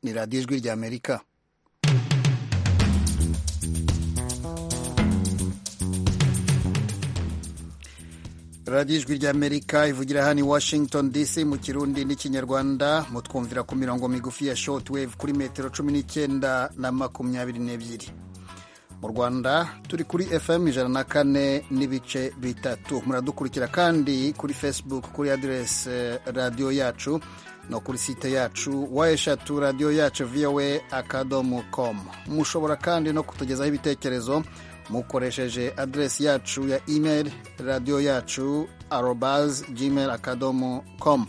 ni radiyo ijwi ry'amerika radiyo ijwi ry'amerika ivugira hano i washington dc mu kirundi n'ikinyarwanda mutwumvira ku mirongo migufi ya short wave kuri metero cumi n'icyenda na makumyabiri n'ebyiri mu rwanda turi kuri fm ijana na kane n'ibice bitatu muradukurikira kandi kuri facebook kuri aderesi radiyo yacu no kuri site yacu wa eshatu radiyo yacu voa akadomo komu mushobora kandi no kutugezaho ibitekerezo mukoresheje aderesi yacu ya email radiyo yacu arobaz gmail akadomo komu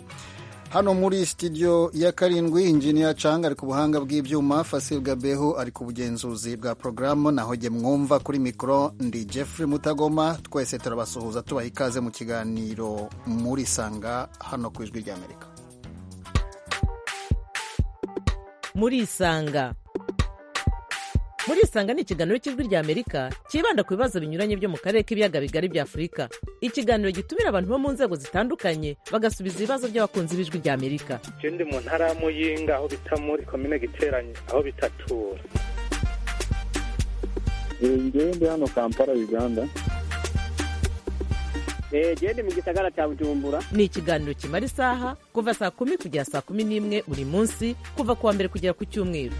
hano muri studio ya karindwi injiniya canga ari ku buhanga bw'ibyuma fasil gabeho ari ku bugenzuzi bwa porogaramu naho jye mwumva kuri mikoro ndi jeffrey mutagoma twese turabasuhuza tubaha ikaze mu kiganiro muri sanga hano ku ijwi ry'amerika murisanga murisanga ni ikiganiro cy'ijwi ry'amerika cyibanda ku bibazo binyuranye byo mu karere k'ibiyaga bigari bya afurika ikiganiro gitumira abantu bo mu nzego zitandukanye bagasubiza ibibazo by'abakunzi b'ijwi ry'amerika icyo ndi mu ntara ya muyinga aho bita muri komine giteranye aho bitatura ngewe ndi hano kampala uganda genda mu gisagara cya bujumbura ni ikiganiro kimara isaha kuva saa kumi kugera saa kumi n'imwe buri munsi kuva ku wa mbere kugera ku cyumweru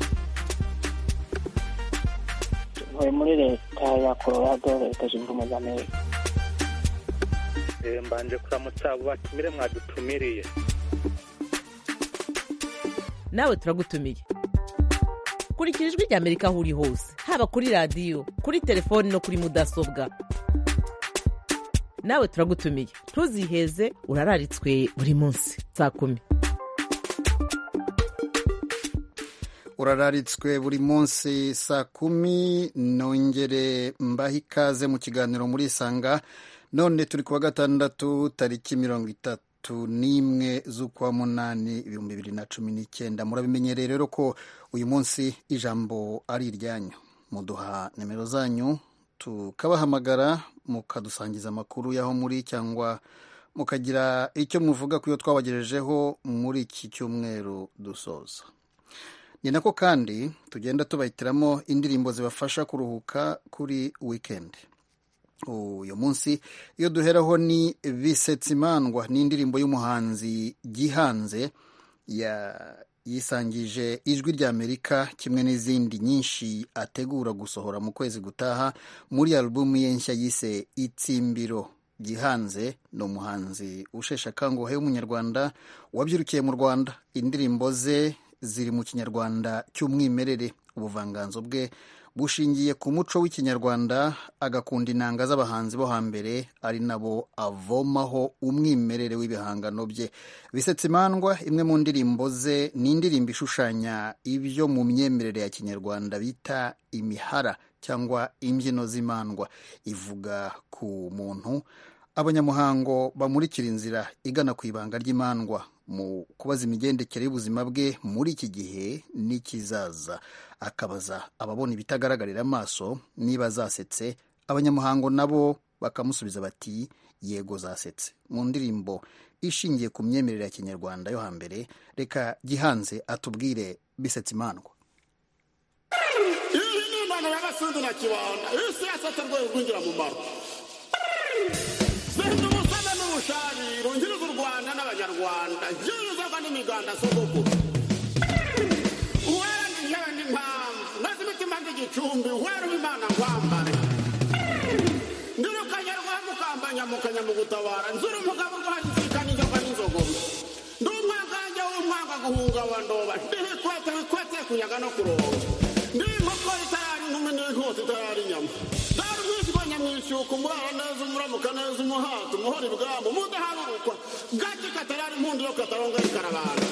ntuye muri leta ya colorado leta zunze ubumwe za amerika mbanje kuramutsa abo batumire mwadutumiriye nawe turagutumiye kurikira ijwi ry'amerika aho uri hose haba kuri radiyo kuri telefoni no kuri mudasobwa nawe turagutumiye ntuziheze urararitswe buri munsi saa kumi urararitswe buri munsi saa kumi nongere mbahe ikaze mu kiganiro muri isanga none turi kuwa gatandatu tariki mirongo itatu n'imwe z'ukwa munani ibihumbi bibiri na cumi n'icyenda murabimenyereye rero ko uyu munsi ijambo ari iryanyu muduha nimero zanyu tukabahamagara mukadusangiza amakuru y'aho muri cyangwa mukagira icyo muvuga ku yo twabagejejeho muri iki cyumweru dusoza ni nako kandi tugenda tubahitiramo indirimbo zibafasha kuruhuka kuri wikendi uyu munsi iyo duheraho ni bisetsimandwa ni indirimbo y'umuhanzi gihanze yisangije ijwi ry'amerika kimwe n'izindi nyinshi ategura gusohora mu kwezi gutaha muri alubumu ye nshya yise itsimbiro gihanze ni umuhanzi usheshe akanguhe w'umunyarwanda wabyirukiye mu rwanda indirimbo ze ziri mu kinyarwanda cy'umwimerere ubuvanganzo bwe bushingiye ku muco w'ikinyarwanda agakunda inanga z'abahanzi bo hambere ari nabo avomaho umwimerere w'ibihangano bye bisetsa imandwa imwe mu ndirimbo ze ni indirimbo ishushanya ibyo mu myemerere ya kinyarwanda bita imihara cyangwa imbyino z'imandwa ivuga ku muntu abanyamuhango bamurikira inzira igana ku ibanga ry'imandwa mu kubaza imigendekere y'ubuzima bwe muri iki gihe n'ikizaza akabaza ababona ibitagaragarira amaso niba zasetse abanyamuhango nabo bakamusubiza bati yego zasetse mu ndirimbo ishingiye ku myemerere ya kinyarwanda yo hambere reka gihanze atubwire bisetse imandwa iyi ni imana y'abasundi na kibanda isi yasetse rwego rwinjira mu maro sinzi umusana n'ubushariro ngiriza u rwanda n'abanyarwanda ngirizaga n'imiganda soboko uwera ni njyewe n'impamvu maze imitima ng'igicumbi uwera w'imana nkwambare ndirukanye rwamukambanya mukanya mu gutabara nzura umugabo urwandikika n'inzoka n'inzogoma ndi umwangange w'umwanga guhunga wa ndoba ndihikwete wikwete kunyaga no kuronga ndi inkoko itarari inkumi n'inkota itarari inyama nyamwishyuka umurara neza umuramuka neza umuhata umuhora ibwabo mudaharurukwa gake katarari impundu yo kataronga ikarabara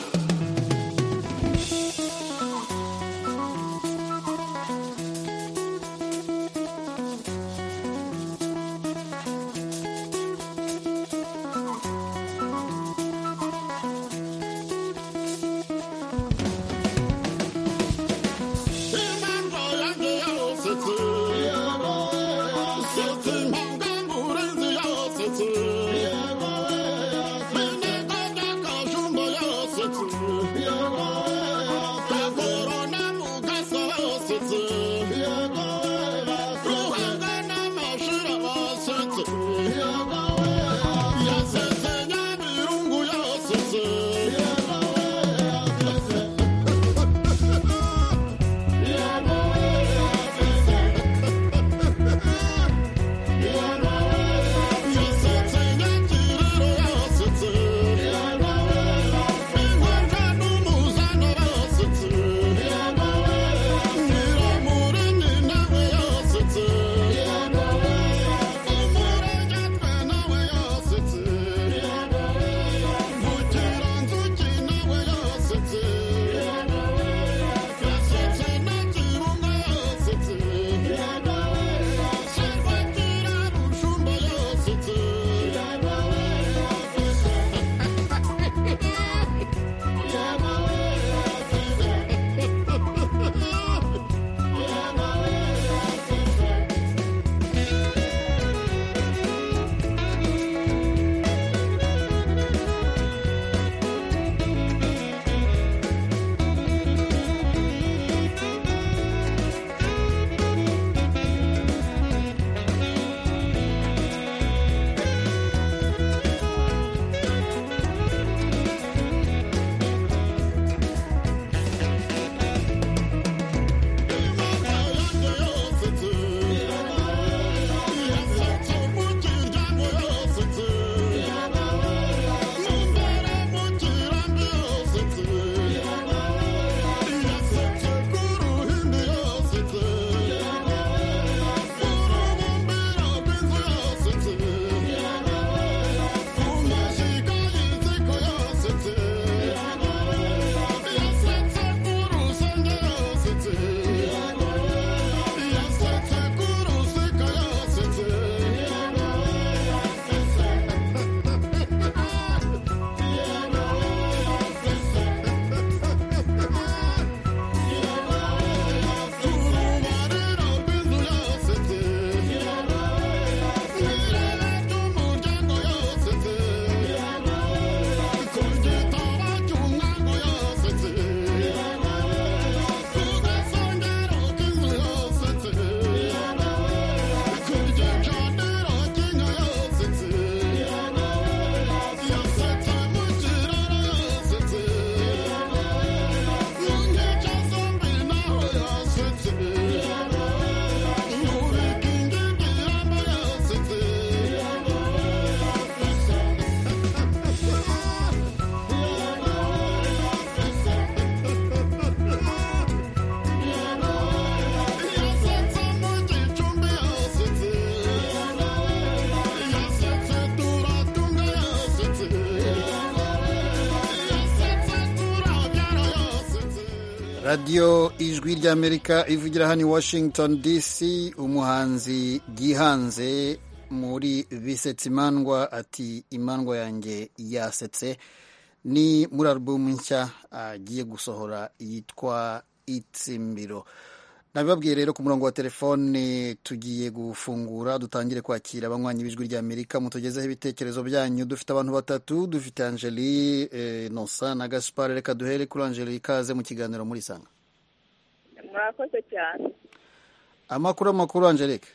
radiyo ijwi ry'amerika ivugira hano i washington dc umuhanzi gihanze muri bisetsa imandwa ati imandwa yanjye yasetse ni muri alubumu nshya agiye gusohora yitwa itsimbiro nabibabwiye rero ku murongo wa telefone tugiye gufungura dutangire kwakira abanywanyi b'ijwi ry'amerika mutugezeho ibitekerezo byanyu dufite abantu batatu dufite angeli nosa na gaspar reka duhere kuri angeli ikaze mu kiganiro muri sanga murakoze cyane amakuru amakuru angelique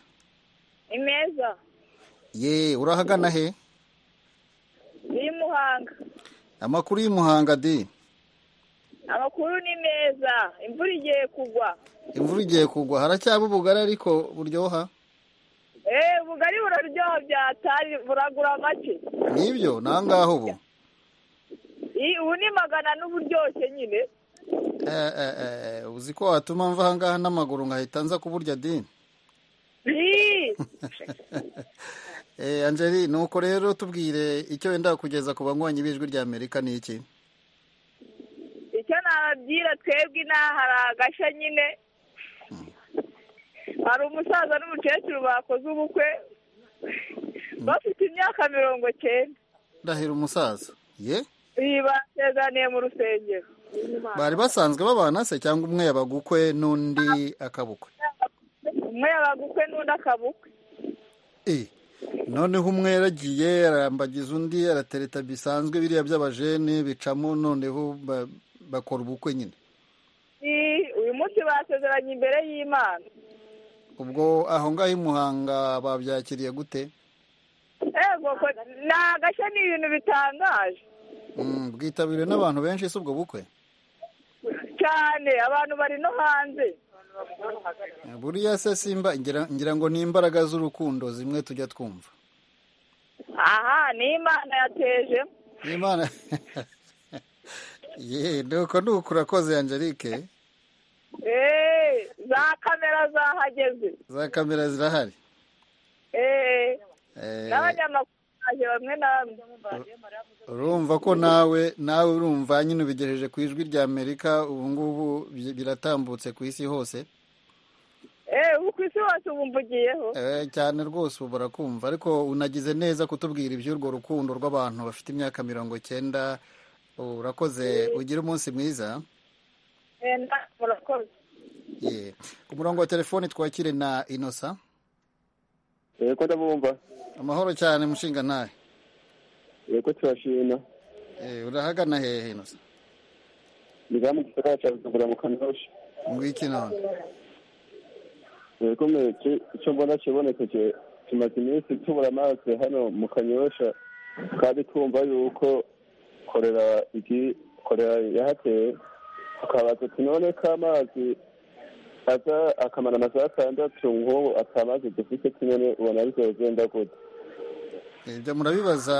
ni meza ye urahagana he ni muhanga amakuru y'umuhanga di amakuru ni meza imvura igiye kugwa imvura igiye kugwa haracyaba ubugari ariko buryoha eee ubugari buraryoha byatari buragura make nibyo ni aho ngaho ubu Ii, ubu ni magana n'uburyoshye nyine Eh, eh, eh, uzi ko watuma mva aha ngaha n'amaguru nkahita nza kuburya di Ii, Eh, angeli nuko rero tubwire icyo wenda kugeza ku banywanyi b'ijwi rya amerika ni iki icyo nababwira twebwe inaha hari agashya nyine hari umusaza n'umukecuru bakoze ubukwe bafite imyaka mirongo cyenda ndahira umusaza ye iyi basezaniye mu rusengero bari basanzwe babana se cyangwa umwe yabagukwe n'undi akabukwe umwe yabagukwe n'undi akabukwe Eh, noneho umwe yaragiye arambagiza undi aratereta bisanzwe biriya by'abajene bicamo noneho ba- bakora ubukwe nyine Ii, uyu munsi basezeranye imbere y'imana ubwo aho ngaho i muhanga babyakiriye gute ego ko ni agashya ni ibintu bitangaje Mm, bwitabiriwe n'abantu benshi si ubwo bukwe cyane abantu bari no hanze buriya se simba ngira ngira ngo ni imbaraga z'urukundo zimwe tujya twumva aha ni imana yateje imana ye nuko nuko urakoze angelique eee za kamera zahageze za kamera zirahari eee Eh, n'abanyamakuru baje bamwe na bamwe urumva ko nawe nawe urumva nyine ubigejeje ku ijwi rya amerika ubu ngubu bi- biratambutse ku isi hose eee ubu ku isi hose ubu mvugiyeho Eh, cyane rwose ubu barakumva ariko unagize neza kutubwira iby'urwo rukundo rw'abantu bafite imyaka mirongo cyenda urakoze ugire umunsi mwiza eee na- murakoze Ye. ku murongo wa telefoni twakire na inosa yego ndabumva amahoro cyane mushinga ntahe yego turashima Eh, urahagana hehe inosa ni ba mugisagara cya bujumbura mu kanyosha ngwiki none yego mureke icyo mbona kibonekeje tumaze iminsi tubura amazi hano mu kanyosha kandi twumva yuko korera igi korera yahateye tukabaza ati none ko amazi aza akamara amazu atandatu nk'ubu atamazi dufite tunyone ubona bizogenda gute ibyo murabibaza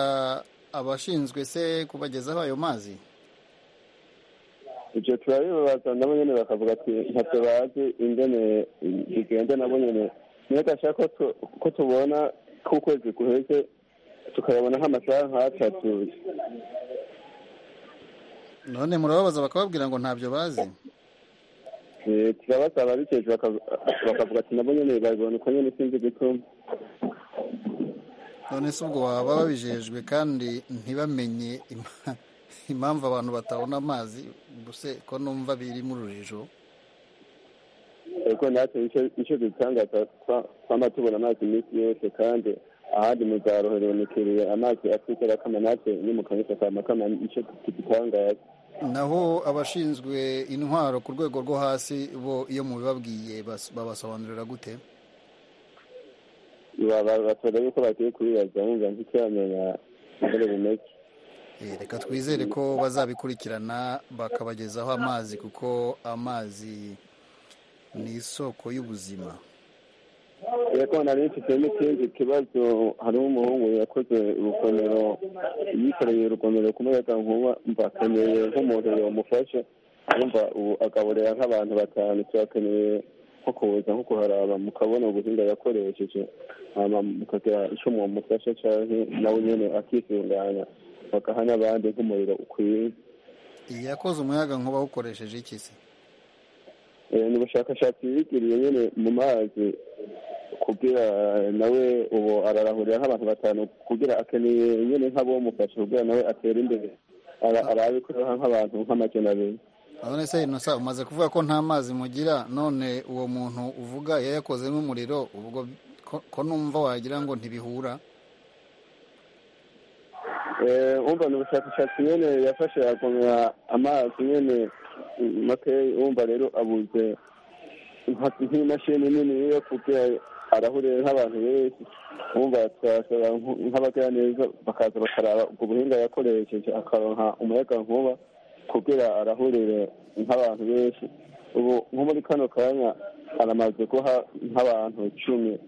abashinzwe se kubagezaho ayo mazi ibyo turabibaza nabo nyine bakavuga ati ntacyo bazi ingene bigenda nabo nyine niyo gashaka ko tu- ko tubona ko ukwezi guheze tukayabona nk'amasaha nk'atatu none murababaza bakababwira ngo ntabyo bazi Eh, turabasaba ababikejwe baka- bakavuga ati nabo nyine babibona uko nyine sinzi gituma none se ubwo baba babijejwe kandi ntibamenye ima- impamvu abantu batabona amazi ubuse ko numva biri mu rujijo ariko natwe icyo- icyo dutangaza twa- twama tubona amazi iminsi yose kandi ahandi muzarohererekeriye amazi atwitera akama natwe nyimukanyusa akama akama icyo tugitangaza naho abashinzwe intwaro ku rwego rwo hasi bo iyo mubibabwiye bas- babasobanurira gute batoza yuko bagiye kubibaza wumva ntikiramenya ingene bimeze Eh, reka twizere ko bazabikurikirana bakabagezaho amazi kuko amazi ni isoko y'ubuzima yego nari mfite n'ikindi kibazo harimo umuhungu yakoze urugomero yikoreye urugomero ku muyaga nkuba mba akeneye nk'umuntu yamufasha yumva ubu agaburira nk'abantu batanu turakeneye nko kuza nko kuharaba mukabona ubuhinga yakoresheje hama mukagira icyo mwamufasha cyangwa nawe nyine akisunganya bagaha n'abandi nk'umuriro ukwiye yakoze umuyaga nkuba awukoresheje iki se Eh, ni ubushakashatsi bigiriye nyine mu mazi kugira nawe ubu ararahurira nk'abantu batanu kugira akeneye nyine nk'abomufasha kugira nawe atere imbere Ara- arabikoreha nk'abantu nk'amajana abiri urabona se inosa umaze kuvuga ko nta mazi mugira none uwo muntu uvuga yayakozemo umuriro ubwo ko- ko numva wagira ngo ntibihura Eh, umva ni ubushakashatsi nyine yafashe akomera amazi nyine mm, makeya umva rero abuze nka- nk'imashini nini yo kugira arahurire nk'abantu benshi umva twasaba nk- nk'abagiraneza bakaza bakaraba ubwo buhinga yakoresheje akaronka umuyaga nkuba kugira arahurire nk'abantu benshi ubu nko muri kano kanya aramaze guha nk'abantu cumi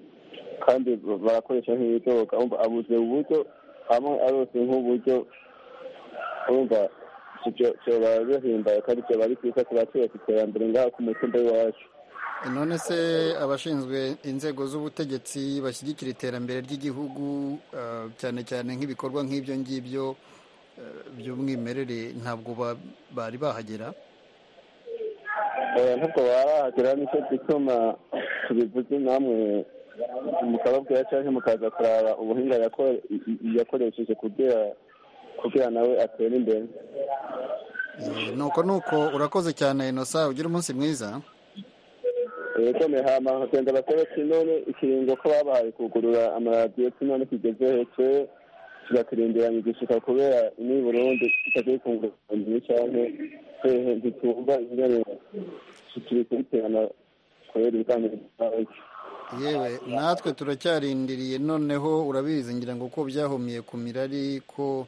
kandi ba- barakoresha nk'ibitoka umva abuze uburyo hamwe arose nk'uburyo umva byoba bihimbaye kandi byoba ari byiza kuba tuba ku iterambere ngaha ku mutumba w'iwacu none se abashinzwe inzego z'ubutegetsi bashyigikira iterambere ry'igihugu eh, cyane cyane nk'ibikorwa nk'ibyo ngibyo eh, by'umwimerere ntabwo ba- bari bahagera Eh, ntabwo barahagera nicyo gituma tubivuze namwe mukababwira cyangwa mukaza kuraba ubuhinga yako- yakoresheje kugira kugira nawe atere imbere Eh, nuko nuko urakoze cyane inosa ugira umunsi mwiza yegomeye hama kugenda basabe kinone ikiringo ko babahaye kugurura amaradiyo kinone kigeze hece tugakirindiranya igishika kubera ni burundi tutagiye kungurana cyane hehe ntitumva ingene turi kubiterana kubera ibiganiro byacu yewe natwe turacyarindiriye noneho urabizi ngira ngo ko byahumiye ku mirari ko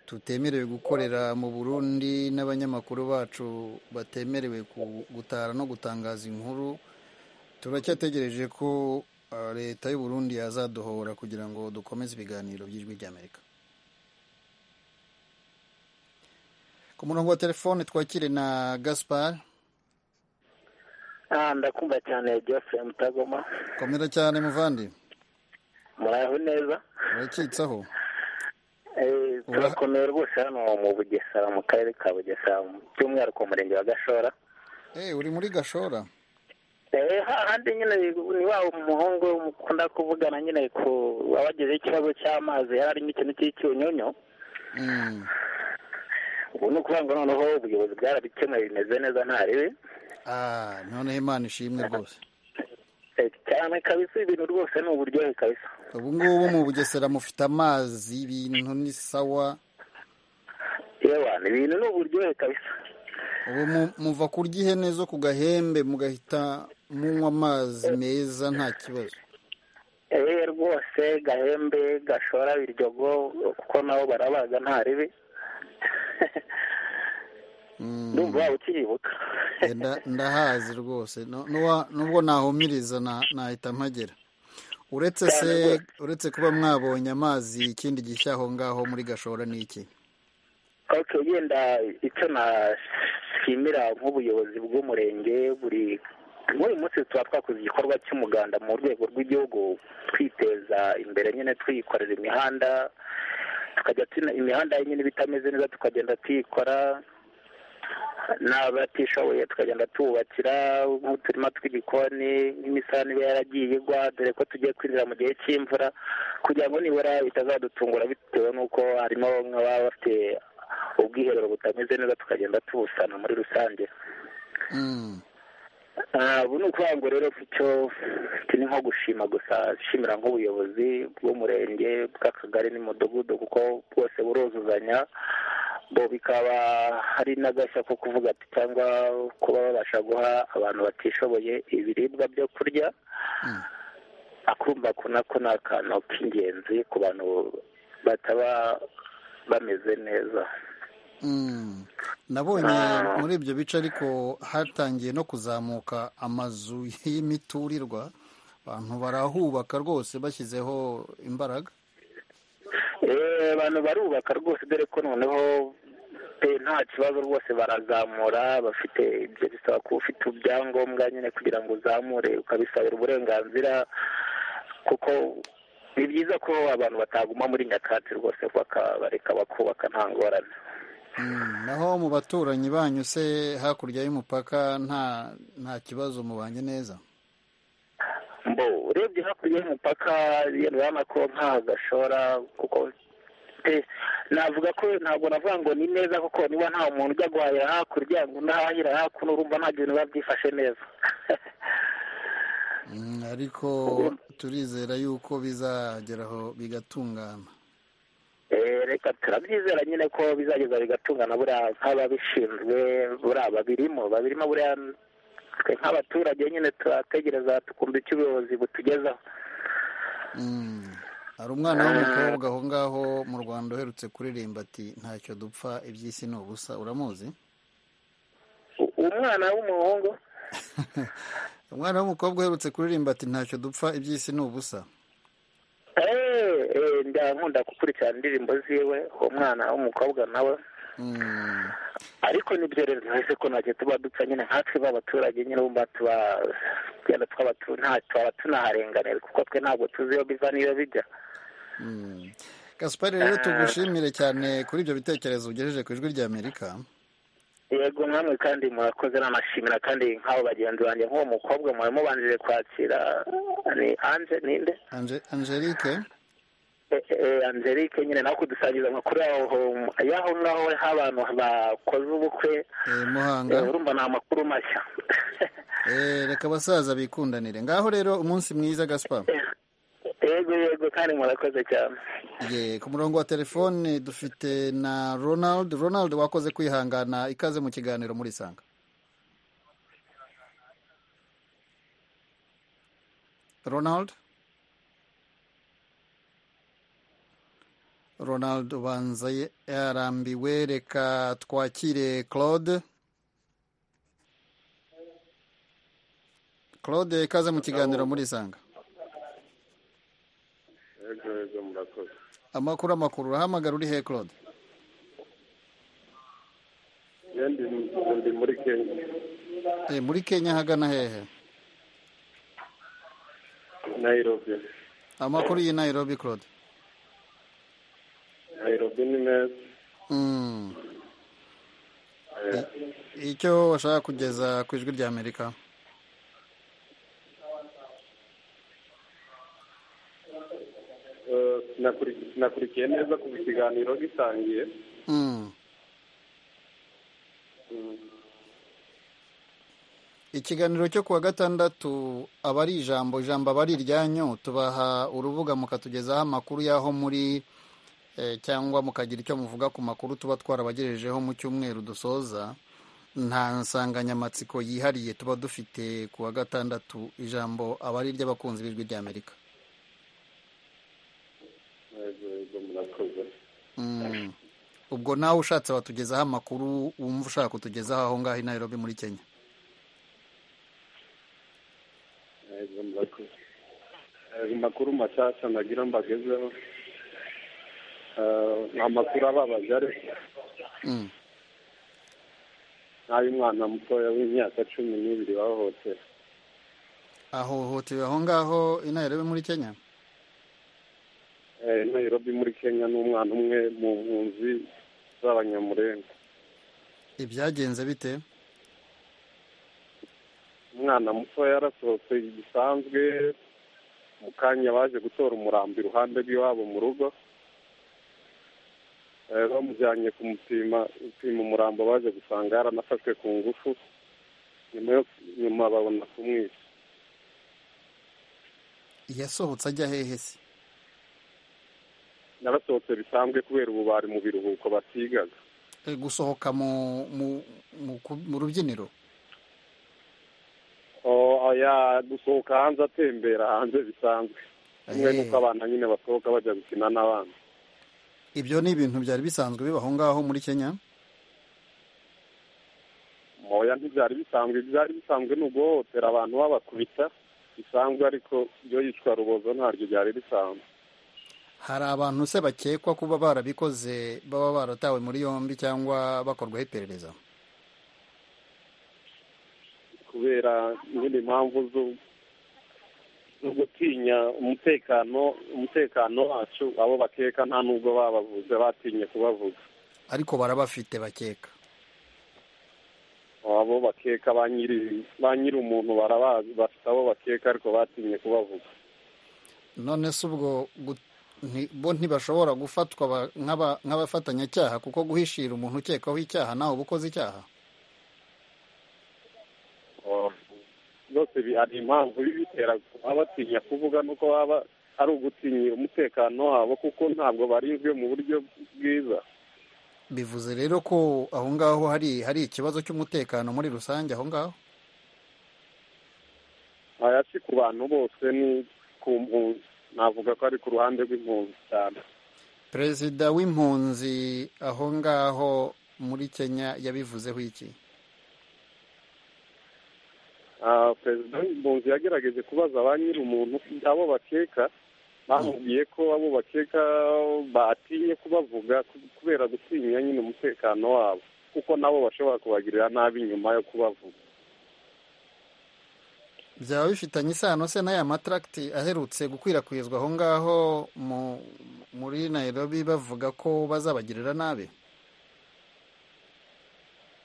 tutemerewe gukorera mu burundi n'abanyamakuru bacu batemerewe ku- gutara no gutangaza inkuru turacyategereje ko ah, leta y'u burundi yazaduhora kugira ngo dukomeze ibiganiro by'ijwi ry'amerika ku murongo wa telefone twakire na gaspar ah ndakumva cyane Geoffrey Mutagoma komera cyane muvandi muraho neza urakitsaho Eh, turakomeye rwose hano mu Bugesera mu karere ka Bugesera by'umwihariko mu murenge wa Gashora Eh, uri muri gashora Eh, hahandi nyine ni wa umuhungu mukunda kuvugana nyine ku abagize ikibazo cy'amazi yari arimo ikintu cy'icyunyunyu Mm. ubu ni ukuvuga ngo noneho ubuyobozi bwarabikemuye bimeze neza nta ribi Ah, noneho imana ishimwe rwose Eh, cyane kabisa ibintu rwose ni uburyohe kabisa ubu ngubu mu bugesera mufite amazi ibintu ni sawa yewe ni ibintu ni uburyohe kabisa ubu mu- muva kurya ihene zo ku gahembe mugahita munywa amazi meza nta kibazo eee rwose gahembe gashora biryogo kuko nabo barabaga nta ribi Mm. ndumva waba ukiyibuka Eh, nda- ndahazi rwose No- nuwa- nubwo nahumiriza na- nahita mpagera uretse se uretse kuba mwabonye amazi ikindi gishya aho ngaho muri gashora ni iki ok yenda icyo nashimira nk'ubuyobozi bw'umurenge buri nk'uyu munsi tuba twakoze igikorwa cy'umuganda mu rwego rw'igihugu twiteza imbere nyine twikorera imihanda tukajya tuna- imihanda nyine iba itameze neza tukagenda tuyikora n'abatishoboye tukagenda tububakira nk'uturima tw'igikoni nk'imisarane iba yaragiye igwa dore ko tugiye kwinjira mu gihe cy'imvura kugira ngo nibura bitazadutungura bitewe n'uko harimo nk'ababa bafite ubwiherero butameze neza tukagenda tubusana muri rusange Mm. Ah, ubu ni ukuvuga ngo rero icyo mfite ni nko gushima gusa nshimira nk'ubuyobozi bw'umurenge bw'akagari n'umudugudu kuko bwose buruzuzanya bo bikaba hari n'agashya ko kuvuga ati cyangwa kuba babasha guha abantu batishoboye ibiribwa byo kurya Mm. akumva ko nako ni akantu k'ingenzi ku bantu bataba bameze neza Mm. nabonye Ah. muri ibyo bice ariko hatangiye no kuzamuka amazu y'imiturirwa abantu barahubaka rwose bashyizeho imbaraga Eh, abantu barubaka rwose dore ko noneho pe nta kibazo rwose barazamura bafite ibyo bisaba kuba ufite ibyangombwa nyine kugira ngo uzamure ukabisabira uburenganzira kuko ni byiza ko abantu bataguma muri nyakatsi rwose baka bareka bakubaka nta ngorane naho mu baturanyi banyu se hakurya y'umupaka nta nta kibazo mubanye neza mbo urebye hakurya y'umupaka urabona ko nta gashora kuko pe- navuga ko ntabwo navuga ngo ni neza kuko niba nta muntu ujya guhahira hakurya ngo unahahira hakuno urumva nta bintu biba byifashe neza Mm, ariko turizera yuko bizageraho bigatungana Eh, reka turabyizera nyine ko bizageza bigatungana buriya nk'ababishinzwe buriya babirimo babirimo buriya twe nk'abaturage nyine turategereza tukumva icyo ubuyobozi butugezaho Mm. hari umwana w'umukobwa aho ngaho mu rwanda uherutse kuririmba ati ntacyo dupfa iby'isi ni ubusa uramuzi U- umwana w'umuhungu umwana w'umukobwa uherutse kuririmba ati ntacyo dupfa iby'isi ni ubusa eh, eh, nda nkunda gukurikirana indirimbo ziwe uwo mwana w'umukobwa nawe Mm. ariko n'ibyorezo hese ko ntacyo tuba dupfa nyine nkatwe b'abaturage nyine bumva tuba tugenda twaba tu- nta- twaba tunaharenganira kuko twe ntabwo tuzi iyo biva n'iyo bijya Mm. gasupari rero tugushimire cyane kuri ibyo bitekerezo ugejeje ku ijwi ry'amerika yego mwamwe kandi murakoze nanashimira kandi nk'abo bagenzi banjye nk'uwo mukobwa mwari mubanjije kwakira ni anje ninde Ange- angelique Eh, eh, angelique nyine nawe kudusangiza amakuru yaho y'aho ngaho h'abantu bakoze ubukwe eh, muhanga Eh, urumva ni amakuru mashya Eh, reka abasaza bikundanire ngaho rero umunsi mwiza gaspa yego yego kandi murakoze cyane ye ku murongo wa telefone dufite na ronald ronald wakoze kwihangana ikaze mu kiganiro muri sanga ronald ronald ubanza ye- yarambiwe reka twakire claude claude ikaze mu kiganiro muri sanga Yego yego murakoze amakuru amakuru urahamagara uri he claude iyo ndi ndi muri kenya Eh, muri kenya hagana hehe nayirobi amakuru y'i nairobi claude nayirobi ni meza Mm. Eh, icyo washaka kugeza ku ijwi ry'amerika eh, sinakuri- sinakurikiye neza kuva ikiganiro gitangiye Mm. Mm. ikiganiro cyo kuwa gatandatu aba ari ijambo ijambo aba ari iryanyu tubaha urubuga mukatugezaho amakuru y'aho muri eh, cyangwa mukagira icyo muvuga ku makuru tuba twarabagejejeho mu cyumweru dusoza nta nsanganyamatsiko yihariye tuba dufite ku wa gatandatu ijambo aba ari iry'abakunzi b'ijwi ry'amerika yego yego murakoze Mm. ubwo nawe ushatse watugezaho amakuru wumva ushaka kutugezaho aho ngaho i nairobi muri kenya yego murakoze Eh, amakuru mashyashya nagira mbagezeho Eh, ni amakuru ababaje ariko Mm. n'ay'umwana mutoya w'imyaka cumi n'ibiri wahohotera ahohotewe aho ngaho i nairobi muri kenya Eh, nayirobi muri kenya n'umwana umwe mu mpunzi z'abanyamurenga ibyagenze bite umwana muto yarasohotse gisanzwe mu kanya baje gutora umurambi iruhande rw'iwabo mu rugo Eh, bamujyanye kumupima upima umurambo baje gusanga yaranafashwe ku ngufu nyuma yo nyuma babona kumwica yasohotse ajya hehe se yarasohotse bisanzwe kubera ubu bari mu biruhuko batigaga Eh, gusohoka mu mu mu, ku- mu rubyiniro Oh, oya, gusohoka hanze atembera hanze bisanzwe kumwe Eh. n'uko abana nyine basohoka bajya gukina n'abana ibyo ni ibintu byari bisanzwe biba aho ngaho muri kenya moya ntibyari bisanzwe byari bisanzwe ni uguhohotera abantu babakubita bisanzwe ariko iyo yicwa rubozo ntaryo byari bisanzwe hari abantu se bakekwa kuba barabikoze baba baratawe muri yombi cyangwa bakorwaho iperereza kubera nyine impamvu zo zo gutinya umutekano umutekano wacu abo bakeka nta nubwo babavuze batinye kubavuga ariko barabafite bakeka abo bakeka ba nyiri ba nyiri umuntu barabazi bafite abo bakeka ariko batinye kubavuga none se ubwo gu- nti- bo ntibashobora gufatwa ba- nk'aba- nk'abafatanyacyaha kuko guhishira umuntu ukekaho icyaha nawe uba ukoze icyaha byose bi- hari impamvu bibitera kuba batinya kuvuga nuko baba ari ugutinya umutekano wabo kuko ntabwo barinzwe mu buryo bwiza bivuze rero ko aho ngaho hari hari ikibazo cy'umutekano muri rusange aho ngaho aya si ku bantu bose ni ku mpunzi navuga ko ari ku ruhande rw'impunzi cyane perezida w'impunzi aho ngaho muri kenya yabivuzeho iki Ah, perezida w'impunzi yagerageje kubaza ba nyiri umuntu abo bakeka bamubwiye ko abo bakeka batinye kubavuga ku- kubera gutinya nyine umutekano wabo kuko nabo bashobora kubagirira nabi nyuma yo kubavuga byaba bifitanye isano se n'aya mataragiti aherutse gukwirakwizwa aho ngaho mu- muri nairobi bavuga ko bazabagirira nabi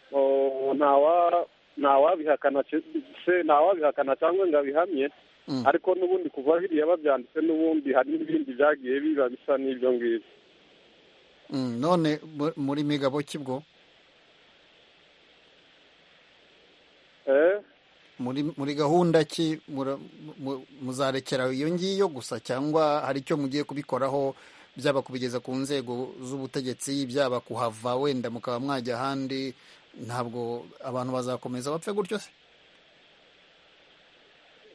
Oh, ntawa ntawabihakana ce- se ntawabihakana cyangwa ngo abihamye Mm. ariko n'ubundi kuva biriya babyanditse n'ubundi hari n'ibindi byagiye biba bisa n'ibyo ngibyo Mm, none mu- muri migabo kibwo eh muri muri gahunda ki mura- mu- muzarekera iyo ngiyo gusa cyangwa hari icyo mugiye kubikoraho byaba kubigeza ku nzego z'ubutegetsi byaba kuhava wenda mukaba mwajya ahandi ntabwo abantu bazakomeza bapfe gutyo se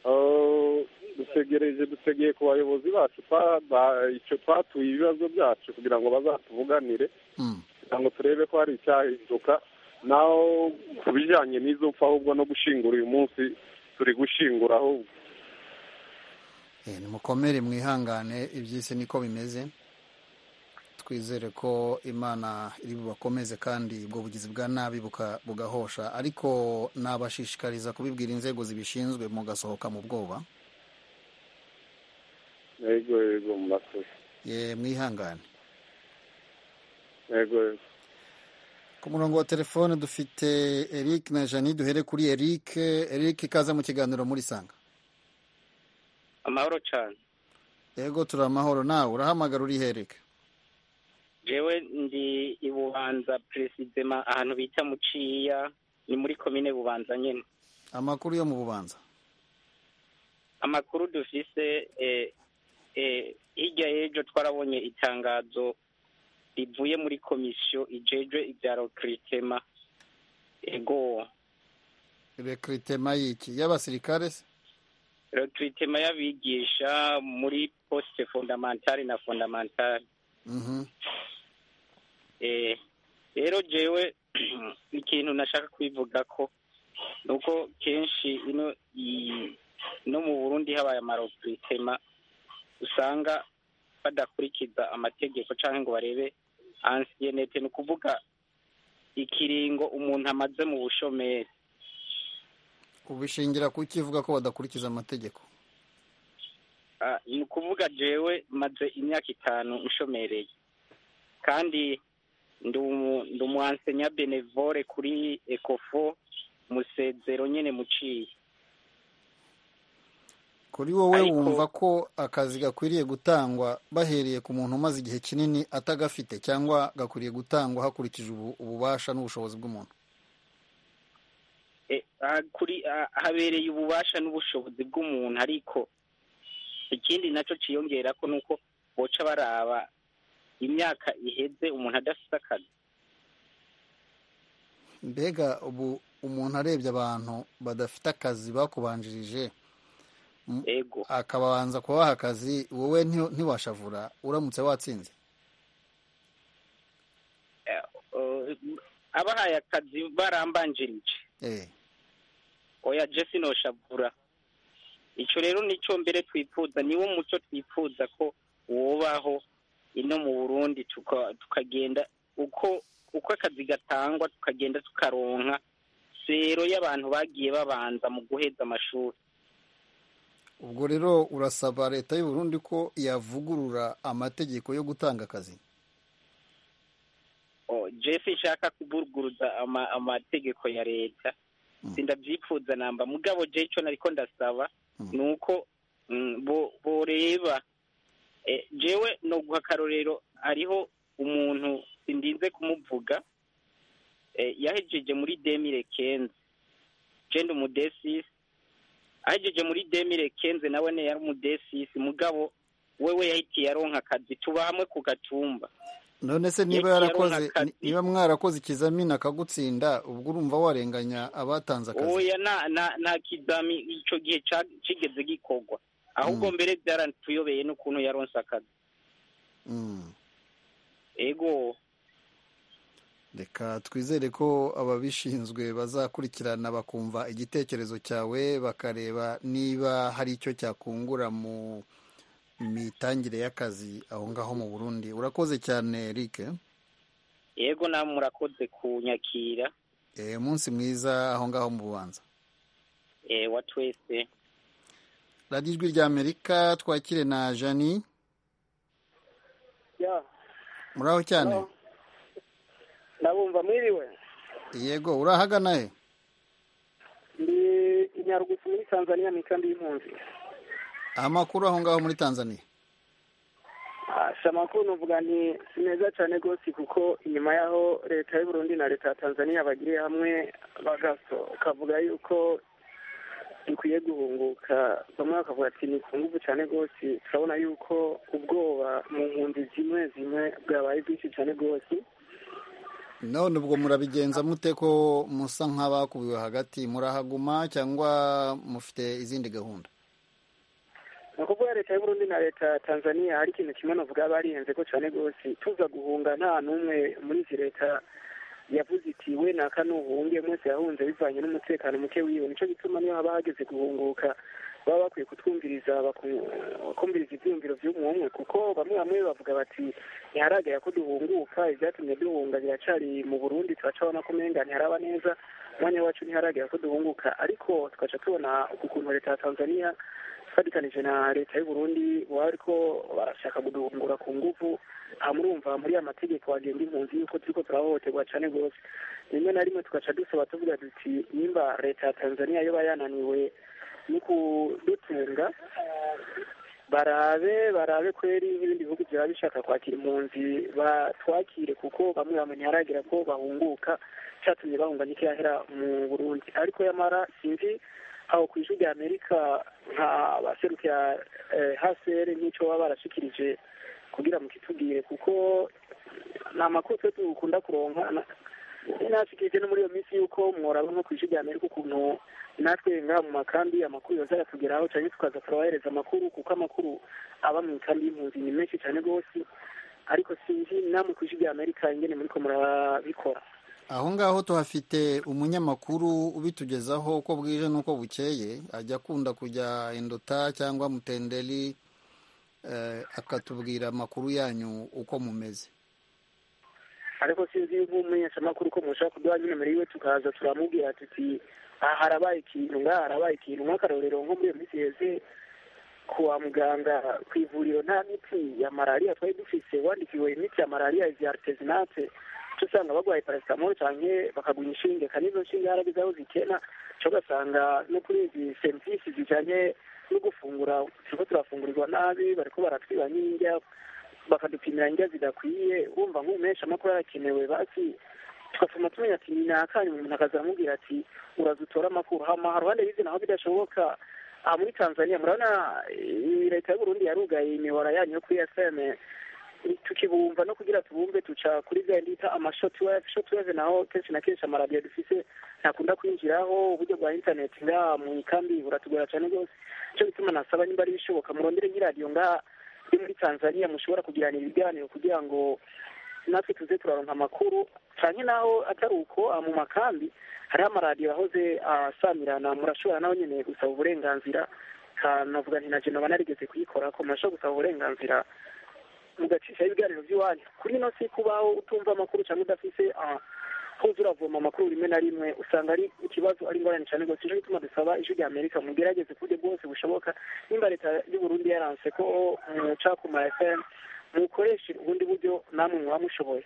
Oh, dutegereje dutegeye ku bayobozi bacu twa- ba- icyo twatuye ibibazo byacu kugira ngo bazatuvuganire Mm. kugira ngo turebe ko hari icyahinduka naho ku bijyanye n'izo mpfu ahubwo no gushingura uyu munsi turi gushingura ahubwo Eh, nimukomere mwihangane iby'isi niko bimeze twizere ko imana iri bubakomeze kandi ubwo bugizi bwa nabi buka- bugahosha ariko nabashishikariza kubibwira inzego zibishinzwe mugasohoka mu bwoba yego yego murakoze ye mwihangane yego yego ku murongo wa telefone dufite eric na jani duhere kuri eric eric ikaze mu kiganiro muri sanga amahoro cyane yego turi amahoro nawe urahamagara uri hereke jewe ndi i bubanza peresidema ahantu bita muciya ni muri komine bubanza nyine amakuru yo mu bubanza amakuru dufise eh, eh, hirya y'ejo twarabonye itangazo rivuye muri komisiyo ijejwe ibya rekritema ego rekritema y'iki y'abasirikare se rekritema y'abigisha muri poste fondamentale na fondamentale Mhm. Eh, rero jewe ikintu nashaka kwivuga ko nuko kenshi ino i- no mu Burundi habaye amaropuritema usanga badakurikiza amategeko canke ngo barebe ansiyenete ni ukuvuga ikiringo umuntu amaze mu bushomeri ubishingira ku kivuga ko badakurikiza amategeko Ah, ni ukuvuga jewe maze imyaka itanu nshomereye kandi ndi umu- ndi umuansenya benevole kuri ecofo musezero nyene muciye kuri wowe Ariko- wumva ko akazi gakwiriye gutangwa bahereye ku muntu umaze igihe kinini atagafite cyangwa gakwiriye gutangwa hakurikije ubu- ububasha n'ubushobozi bw'umuntu E, ah, kuri ah, habereye ububasha n'ubushobozi bw'umuntu ariko ikindi nacyo ciyongera ko nuko boca baraba imyaka iheze umuntu adafite akazi mbega ubu umuntu arebye abantu badafite akazi bakubanjirije ego akabanza kubaha akazi wowe nti- ntiwashavura uramutse watsinze Eh, oh, abahaye akazi barambanjirije Eh, oya jesi noshavura icyo rero nicyo mbere twifuza niwo muco twifuza ko wobaho ino mu burundi tuka- tukagenda uko uko akazi gatangwa tukagenda tukaronka sero y'abantu bagiye babanza mu guheza amashuri ubwo rero urasaba leta y'u Burundi ko yavugurura amategeko yo gutanga akazi jefe nshaka kuvuguruza ama- amategeko ya leta sindabyifuza namba mugabo je icyo nariko ndasaba ni uko mm, bo- boreba Eh, jewe no guha akarorero hariho umuntu sindinze kumuvuga eh, yahejeje muri demire kenze jenda umudesisi ahejeje muri demire kenze nawe ne yari umudesisi mugabo wewe yahitiye aronka akazi tuba hamwe ku gatumba none se niba Yagiye yarakoze aronka akazi. niba mwarakoze ikizamini akagutsinda ubwo urumva warenganya abatanze akazi oya na na nta kizami icyo gihe ca- kigeze gikorwa ahubwo Mm. mbere byaratuyobeye n'ukuntu yaronse akazi Mm. ego reka twizere ko ababishinzwe bazakurikirana bakumva igitekerezo cyawe bakareba niba hari icyo cyakungura mu mitangire y'akazi aho ngaho mu burundi urakoze cyane eric yego namwe murakoze kunyakira Eh, umunsi mwiza aho ngaho mu bubanza eh, wa twese radiyo ijwi rya amerika twakire na jani ya muraho cyane ndabumva mwiriwe yego urahagana he ndi inyarugufu muri tanzania mu ikambi y'impunzi amakuru aho ngaho muri tanzania asha amakuru nuvuga ni si meza cyane rwose kuko inyuma y'aho leta y'u burundi na leta ya tanzania bagiye hamwe bagaso kavuga yuko dukwiye guhunguka bamwe bakavuga ati ni ku nguvu cyane rwose turabona yuko ubwoba mu mpunzi zimwe zimwe bwabaye bwinshi cyane rwose none ubwo murabigenza mute ko musa nk'abakubiwe hagati murahaguma cyangwa mufite izindi gahunda ni ukuvuga leta y'uburundi na leta ya tanzania hari ikintu kimwe novuga barihenze ko cyane rwose tuza guhunga nta n'umwe muri izi leta yavuze iti we naka nuhunge mwese yahunze bivanye n'umutekano muke wiwe nico gituma niyo haba hageze guhunguka baba bakwiye kutwumviriza baku- bakumviriza ivyiyumviro vy'umwe umwe kuko bamwe bamwe bavuga bati ntiharagera ko duhunguka ivyatumye duhunga biracari mu burundi turacabona ko umenga ntiharaba neza umwanya wacu ntiharagera ko duhunguka ariko tugaca tubona ukuntu leta ya tanzania fatikanije na leta y'u Burundi bariko barashaka kuduhungura ku nguvu aha murumva muri ya mategeko agenga impunzi yuko turiko turahohoterwa cane gose rimwe na rimwe tugaca dusaba tuvuga duti nimba leta ya tanzania yoba yananiwe no kudutunga barabe barabe kweri nk'ibindi bihugu byaba bishaka kwakira impunzi batwakire kuko bamwe bamwe ntiharagira ko bahunguka cyatumye bahunga nikirahera mu burundi ariko yamara sinzi aho ku ijwi rya amerika nka baserukira eh, hcr n'icyo baba barashikirije kugira mu kitubwire kuko ni amakuru twe dukunda kuronka na- nashikirije no muri iyo minsi y'uko mworaba nko ku ijwi rya amerika ukuntu natwe ngaha mu makambi amakuru yoza aratugeraho cyangwa tukaza turabahereza amakuru kuko amakuru aba mu ikambi y'impunzi ni menshi cyane rwose ariko sinzi namwe ku ijwi rya amerika ingene muriko murabikora aho ngaho tuhafite umunyamakuru ubitugezaho uko bwije n'uko bukeye ajya akunda kujya indota cyangwa mutenderi eh, akatubwira amakuru yanyu uko mumeze ariko sinzi yuko umumenyeshamakuru ko mushaka kuduha nyine muri we tukaza turamubwira tuti aha harabaye ikintu ngaha harabaye ikintu nk'akarorero nko muri iyo minsi yeze kuwa muganga ku ivuriro nta miti ya malariya twari dufise wandikiwe imiti ya malariya izi aritezinate cyo usanga bagwaye parasitamoro canke bakaguha inshinge kandi izo nshinge haragize aho zikena cyo ugasanga no kuri izi serivisi zijanye no gufungura turiko turafungurirwa nabi bariko baratwiba n'indya bakadupimira indya zidakwiye wumva nk'umuhesha amakuru arakenewe basi tugatuma tumenya ati ni nakanya umuntu akaza aramubwira ati uraza utore amakuru hama haruhande bize naho bidashoboka aha muri tanzania murabona eh, leta y'uburundi yarugaye imibara yanyu yo kuri fm tukibumva no kugira tubumve tuca kuri bya bindi bita amashotweve shotweve naho kenshi na kenshi amaradiyo dufise ntakunda kwinjiraho uburyo bwa interineti ngaha mu ikambi buratugora cyane rwose nicyo gituma nasaba nimba ari bishoboka murondere nk'iradiyo ngaha yo muri tanzania mushobora kugirana ibiganiro kugira ngo natwe tuze turaronka amakuru canke naho atari uko ah, mu makambi hariho amaradiyo ahoze asamirana murashobora naho nyene gusaba uburenganzira Ka- navuga nti naje naba narigeze kuyikorako murashobora gusaba uburenganzira mugacishaho ibiganiro vy'iwanyu kuri ino si kubaho utumva amakuru canke udafise ah, uza uravoma amakuru rimwe na rimwe usanga ari ikibazo ari ingorane cyane rwose nico gituma dusaba ijwi rya amerika mugerageze ku buryo bwose bushoboka nimba leta y'u burundi yaranse ko muca ku ma fm mukoreshe ubundi buryo namwe muba mushoboye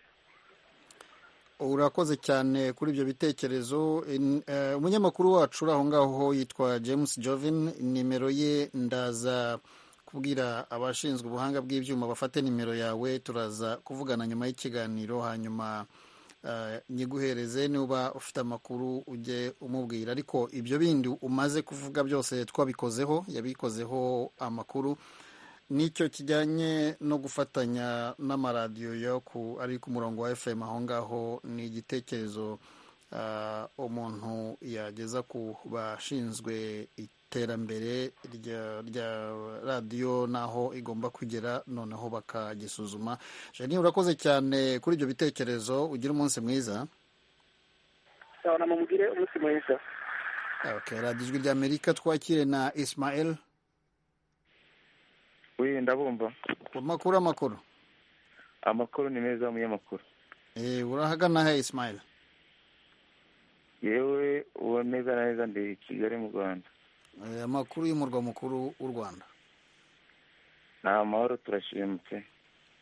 urakoze cyane kuri ibyo bitekerezo In- eh, umunyamakuru wacu uri aho ngaho yitwa james jovin nimero ye ndaza kubwira abashinzwe ubuhanga bw'ibyuma bafate nimero yawe turaza kuvugana nyuma y'ikiganiro hanyuma eh, nyiguhereze niba ufite amakuru ujye umubwira ariko ibyo bindi umaze kuvuga byose twabikozeho yabikozeho amakuru nicyo kijyanye no gufatanya n'amaradiyo yo ku ari ku murongo wa fm aho ngaho ni igitekerezo ah, umuntu yageza ku bashinzwe iterambere rya rya radiyo n'aho igomba kugera noneho bakagisuzuma jeni urakoze cyane kuri ibyo bitekerezo ugira umunsi mwiza sawa na mumugire umunsi mwiza okay, radiyo ijwi ry'amerika twakire na ismael wi ndabumva amakuru amakuru amakuru ni meza y'umunyamakuru Eh, urahagana he ismael yewe uwo neza na neza ndi kigali mu rwanda Eh, amakuru y'umurwa mukuru w'u rwanda ni amahoro turashimutse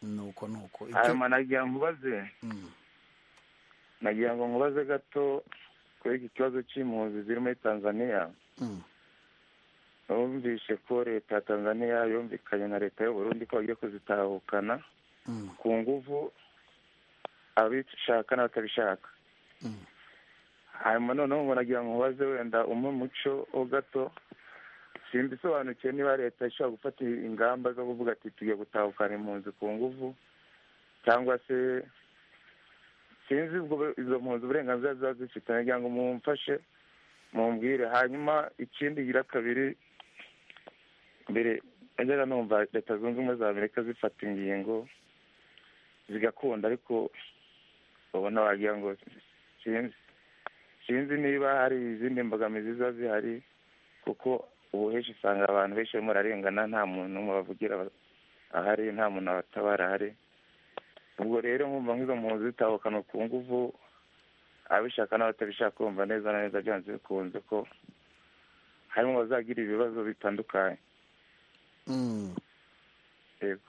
nuko nuko Icyo- hanyuma nagira ngo nkubaze Mm. nagira ngo nkubaze gato kuri iki kibazo cy'impunzi ziri muri tanzaniya Mm. numvishe ko leta ya tanzaniya yumvikanye na leta y'uburundi ko bagiye kuzitahukana Mm. ku nguvu abishaka n'abatabishaka hanyuma noneho umuntu agira ngo nkubaze wenda umwe muco wo gato simbisobanukiwe niba leta ishobora gufata ingamba zo kuvuga ati tugiye gutahukana impunzi ku nguvu cyangwa se sinzi ubwo izo mpunzi uburenganzira ziba zifite nagira ngo mumfashe mumbwire hanyuma ikindi gira kabiri mbere najyaga numva leta zunze ubumwe za amerika zifata ingingo zigakunda ariko ubona wagira ngo sinzi sinzi niba hari izindi mbogamizi ziba zihari kuko ubu henshi usanga abantu benshi barimo bararengana nta muntu umwe bavugira ahari nta muntu abatabara ahari ubwo rero nkumva nk'izo mpunzi zitahukana ku nguvu abishaka n'abatabishaka kumva neza na neza byanze bikunze ko harimo abazagira ibibazo bitandukanye Mm. yego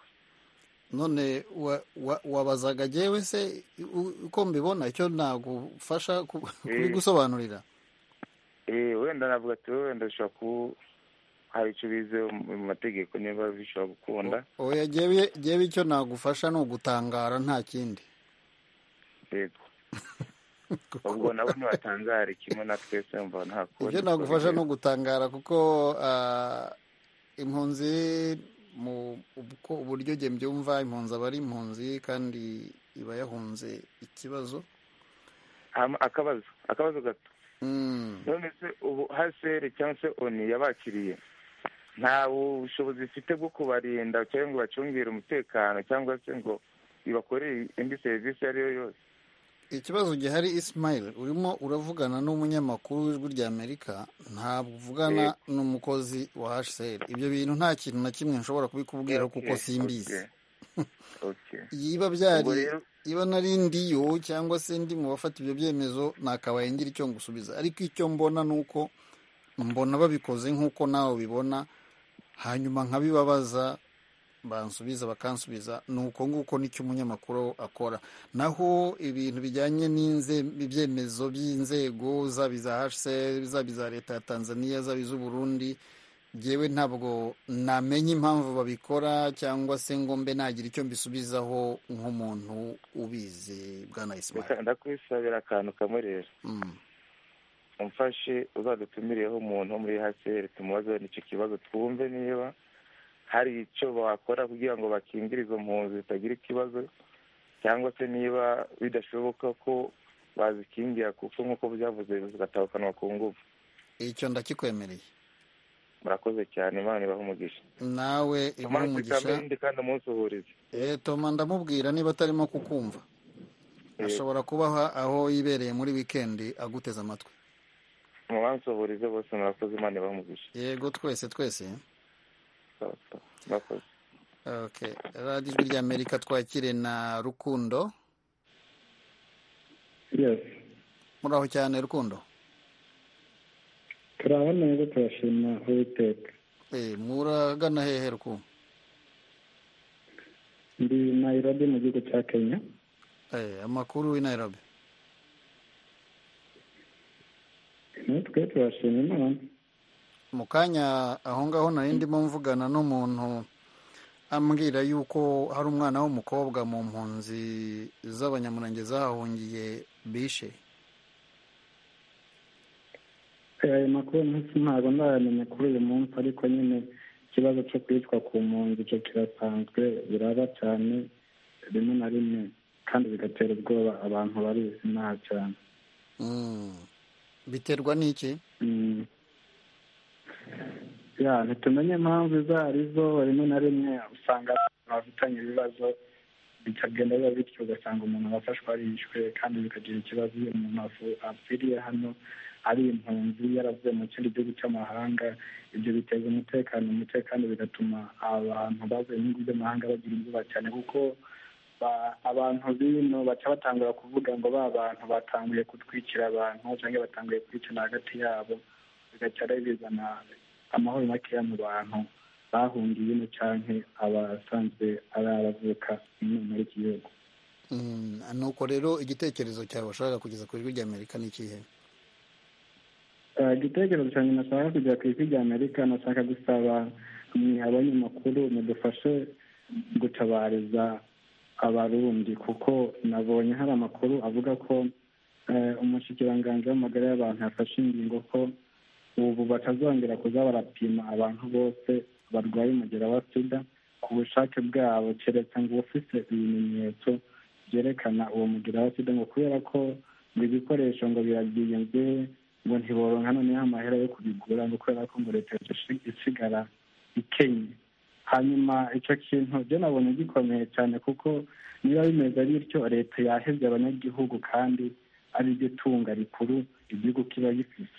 none wa- wa- wabazaga jewe se u- uko mbibona icyo nagufasha ku- kubigusobanurira Eh, wenda navuga ati wowe wenda ushobora ku hari icyo bize mu mategeko niba bishobora gukunda oya jewe jewe icyo nagufasha ni ugutangara nta kindi yego ubwo nabo ntibatangare kimwe na twese mva nta kundi ibyo nagufasha ni twabigeraho. ugutangara kuko ah, impunzi mu ubwo uburyo jye mbyumva impunzi aba ari impunzi kandi iba yahunze ikibazo Hama akabazo akabazo gato Mm. none se ubu haseri cyangwa se oni yabakiriye nta bushobozi ifite bwo kubarinda cyangwa ngo bacungire umutekano cyangwa se ngo ibakorere indi serivisi iyo ari yo yose ikibazo gihari ismail urimo uravugana n'umunyamakuru w'ijwi rya amerika ntabwo uvugana n'umukozi wa hcr ibyo bintu nta kintu na kimwe nshobora kubikubwira kuko Okay, simbizi okay, okay. yiba byari Ubwo rero- iba nari ndiyo cyangwa se ndi mu bafata ibyo byemezo nakabaye ngira icyo ngusubiza ariko icyo mbona ni uko mbona babikoze nk'uko nawe ubibona hanyuma nkabibabaza bansubiza bakansubiza ni uko nguko nicyo umunyamakuru akora naho ibintu bijyanye n'inze- ibyemezo by'inzego zaba iza hcr zaba iza leta ya tanzania zaba iz'uburundi ngewe ntabwo namenya impamvu babikora cyangwa se ngo mbe nagira icyo mbisubizaho nk'umuntu ubizi bwana Reka ismail ndakwisabira akantu kamwe rero Mm. umfashe uzadutumireho umuntu wo muri haseri tumubaze n'icyo kibazo twumve niba hari icyo bakora kugira ngo bakingire izo mpunzi zitagira ikibazo cyangwa se niba bidashoboka ko bazikingira kuko nk'uko byavuze zigatahukanwa ku ngufu icyo ndakikwemereye murakoze cyane imana ibahe umugisha nawe inkuru umugisha umugisha kandi umunsuhurize Eh, toma ndamubwira niba atarimo kukumva ashobora kubaha aho yibereye muri wikendi aguteze amatwi mubansuhurize bose murakoze imana ibahe umugisha yego twese twese Sawa, sawa. murakoze okay. radiyo ijwi rya amerika twakire na rukundo yes muraho cyane rukundo turaho neza turashima uwiteka Eh, muragana hehe rukundo ndi nairobi mu gihugu cya kenya Eh, amakuru i nairobi twe turashima imana mu kanya aho ngaho nari ndimo mvugana n'umuntu ambwira yuko hari umwana w'umukobwa mu mpunzi z'abanyamurange zahahungiye bishe ayo makuru nasi ntabwo ndayamenya kuri uyu munsi ariko nyine ikibazo cyo kwicwa ku mpunzi icyo kirasanzwe biraba cyane rimwe na rimwe kandi bigatera ubwoba abantu barizi inaha cyane biterwa n'iki ya ntitumenye impamvu izo ari zo rimwe na rimwe usanga abantu bafitanye ibibazo bikagenda biba bityo ugasanga umuntu wafashwe arishwe kandi bikagira ikibazo iyo umuntu afu- apfiriye hano ari impunzi yaravuye mu kindi gihugu cy'amahanga ibyo biteza umutekano muke kandi bigatuma abantu bavuye mu bihugu by'amahanga bagira ubwoba cyane kuko ba- abantu bino baca batangura kuvuga ngo ba bantu batanguye gutwikira abantu cyangwa batanguye kwicana hagati yabo bigaca ari bizana amahoro makeya mu bantu bahungiye ino cyangwa abasanzwe ari abavuka ino muri iki gihugu Mm, nuko rero igitekerezo cyawe washakaga kugeza ku ijwi ry'amerika ni ikihe Eh, igitekerezo cyanjye nashaka kujya ku ijwi rya amerika nashaka gusaba mwe abanyamakuru mudufashe gutabariza abarundi kuko nabonye hari amakuru avuga ko eh, umushikiranganji w'amagara y'abantu yafashe ingingo ko ubu batazongera kuza barapima abantu bose barwaye umugera wa sida ku bushake bwabo keretse ngo ufite ibimenyetso byerekana uwo mugera wa sida ngo kubera ko ngo ibikoresho ngo birabyiyunze ngo ntiboronka noneho amahera yo kubigura ngo kubera ko ngo leta yacu isigara ikenye hanyuma icyo kintu byo nabonye gikomeye cyane kuko niba bimeze bityo leta yahebye abanyagihugu kandi ari ryo tunga rikuru igihugu kiba gifite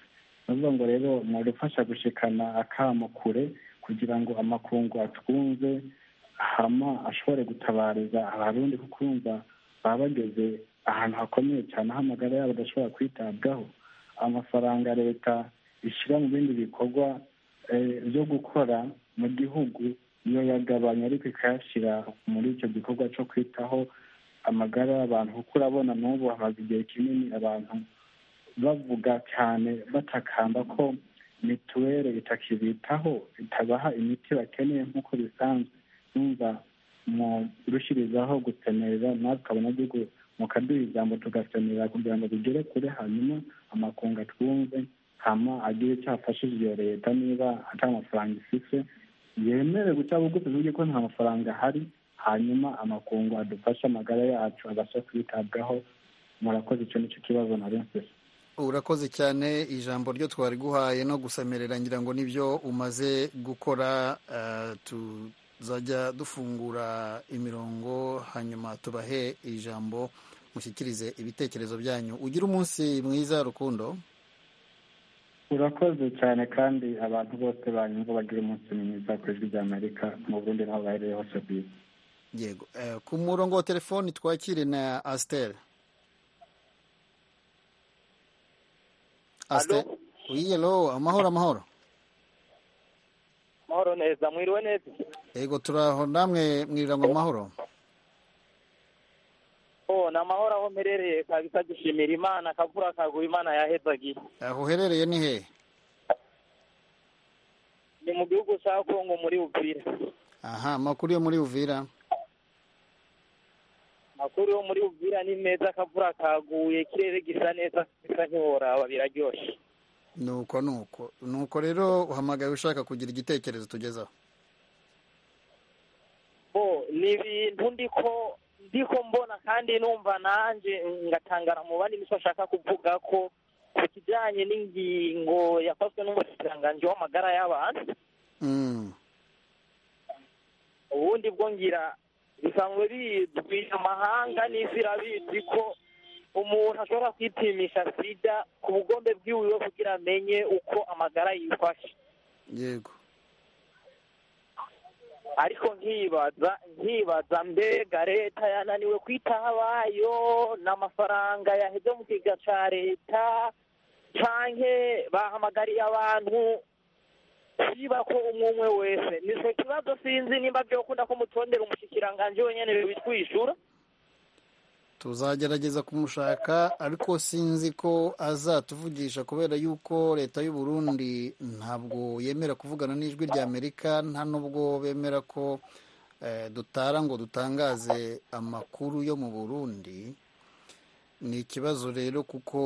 navuga ngo rero mwadufasha gushikana akamo kure kugira ngo amakungu atwunze hama ashobore gutabariza abarundi kuko urumva baba bageze ahantu hakomeye cyane aho amagara yabo adashobora kwitabwaho amafaranga leta ishyira mu bindi bikorwa eh, byo gukora mu gihugu iyo yagabanya ariko ikayashyira muri icyo gikorwa cyo kwitaho amagara y'abantu kuko urabona n'ubu hamaze igihe kinini abantu bavuga cyane batakamba ko mituweli itakibitaho itabaha imiti bakeneye nk'uko bisanzwe numva mu rushyirizaho gusemerera natwe abanyagihugu mukaduha ijambo tugasemerera kugira ngo bigere kure hanyuma amakunga twumve hama agire icyo afashije iyo leta niba atari amafaranga ifite yemere guca bugufi tuvuge ko nta mafaranga ahari hanyuma amakungu adufashe amagara yacu abasha kwitabwaho murakoze icyo nicyo kibazo nari mfite urakoze cyane ijambo ryo twari guhaye no gusemerera ngira ngo nibyo umaze gukora eh, tuzajya dufungura imirongo hanyuma tubahe ijambo mushyikirize ibitekerezo byanyu ugire umunsi mwiza rukundo urakoze cyane kandi abantu bose banyumva bagira umunsi mwiza ku ijwi rya amerika mu burundi n'aho bahereye hose ku isi yego Eh, ku murongo wa telefoni twakire na asiteri asiteri yelo amahoro amahoro mahoro neza mwiriwe neza yego turaho namwe mwirira ngo amahoro oh ni amahoro aho mperereye kabisa dushimira imana akavura kaguha imana yahezagiye aho uherereye ni hehe ni mu gihugu cya kongo muri uvira aha amakuru yo muri uvira amakuru yo muri uvira ni meza akavura kaguye ikirere gisa neza gisa ntiworaba biraryoshye nuko nuko nuko rero uhamagaye ushaka kugira igitekerezo tugezaho bo ni ibintu ndiko ndiko mbona kandi numva nanjye ngatangara mu bandi nicyo ashaka kuvuga ko ku kijyanye n'ingingo yafashwe n'umushikiranganji w'amagara y'abantu Mm. ubundi bwo ngira bisanzwe bizwi amahanga n'isi irabizi ko umuntu ashobora kwipimisha sida ku bugombe bwiwe kugira amenye uko amagara yifashe yego ariko nkibaza nkibaza mbega leta yananiwe kwitaho abayo n'amafaranga yaheze mu kiga cya leta canke bahamagariye abantu kwiba ko umwe umwe wese nico kibazo sinzi nimba byokunda ko mutondera umushikiranganji wenyene bitwishura tuzagerageza kumushaka ariko sinzi ko azatuvugisha kubera yuko leta y'u Burundi ntabwo yemera kuvugana n'ijwi rya amerika nta nubwo bemera ko eh, dutara ngo dutangaze amakuru yo mu burundi ni ikibazo rero kuko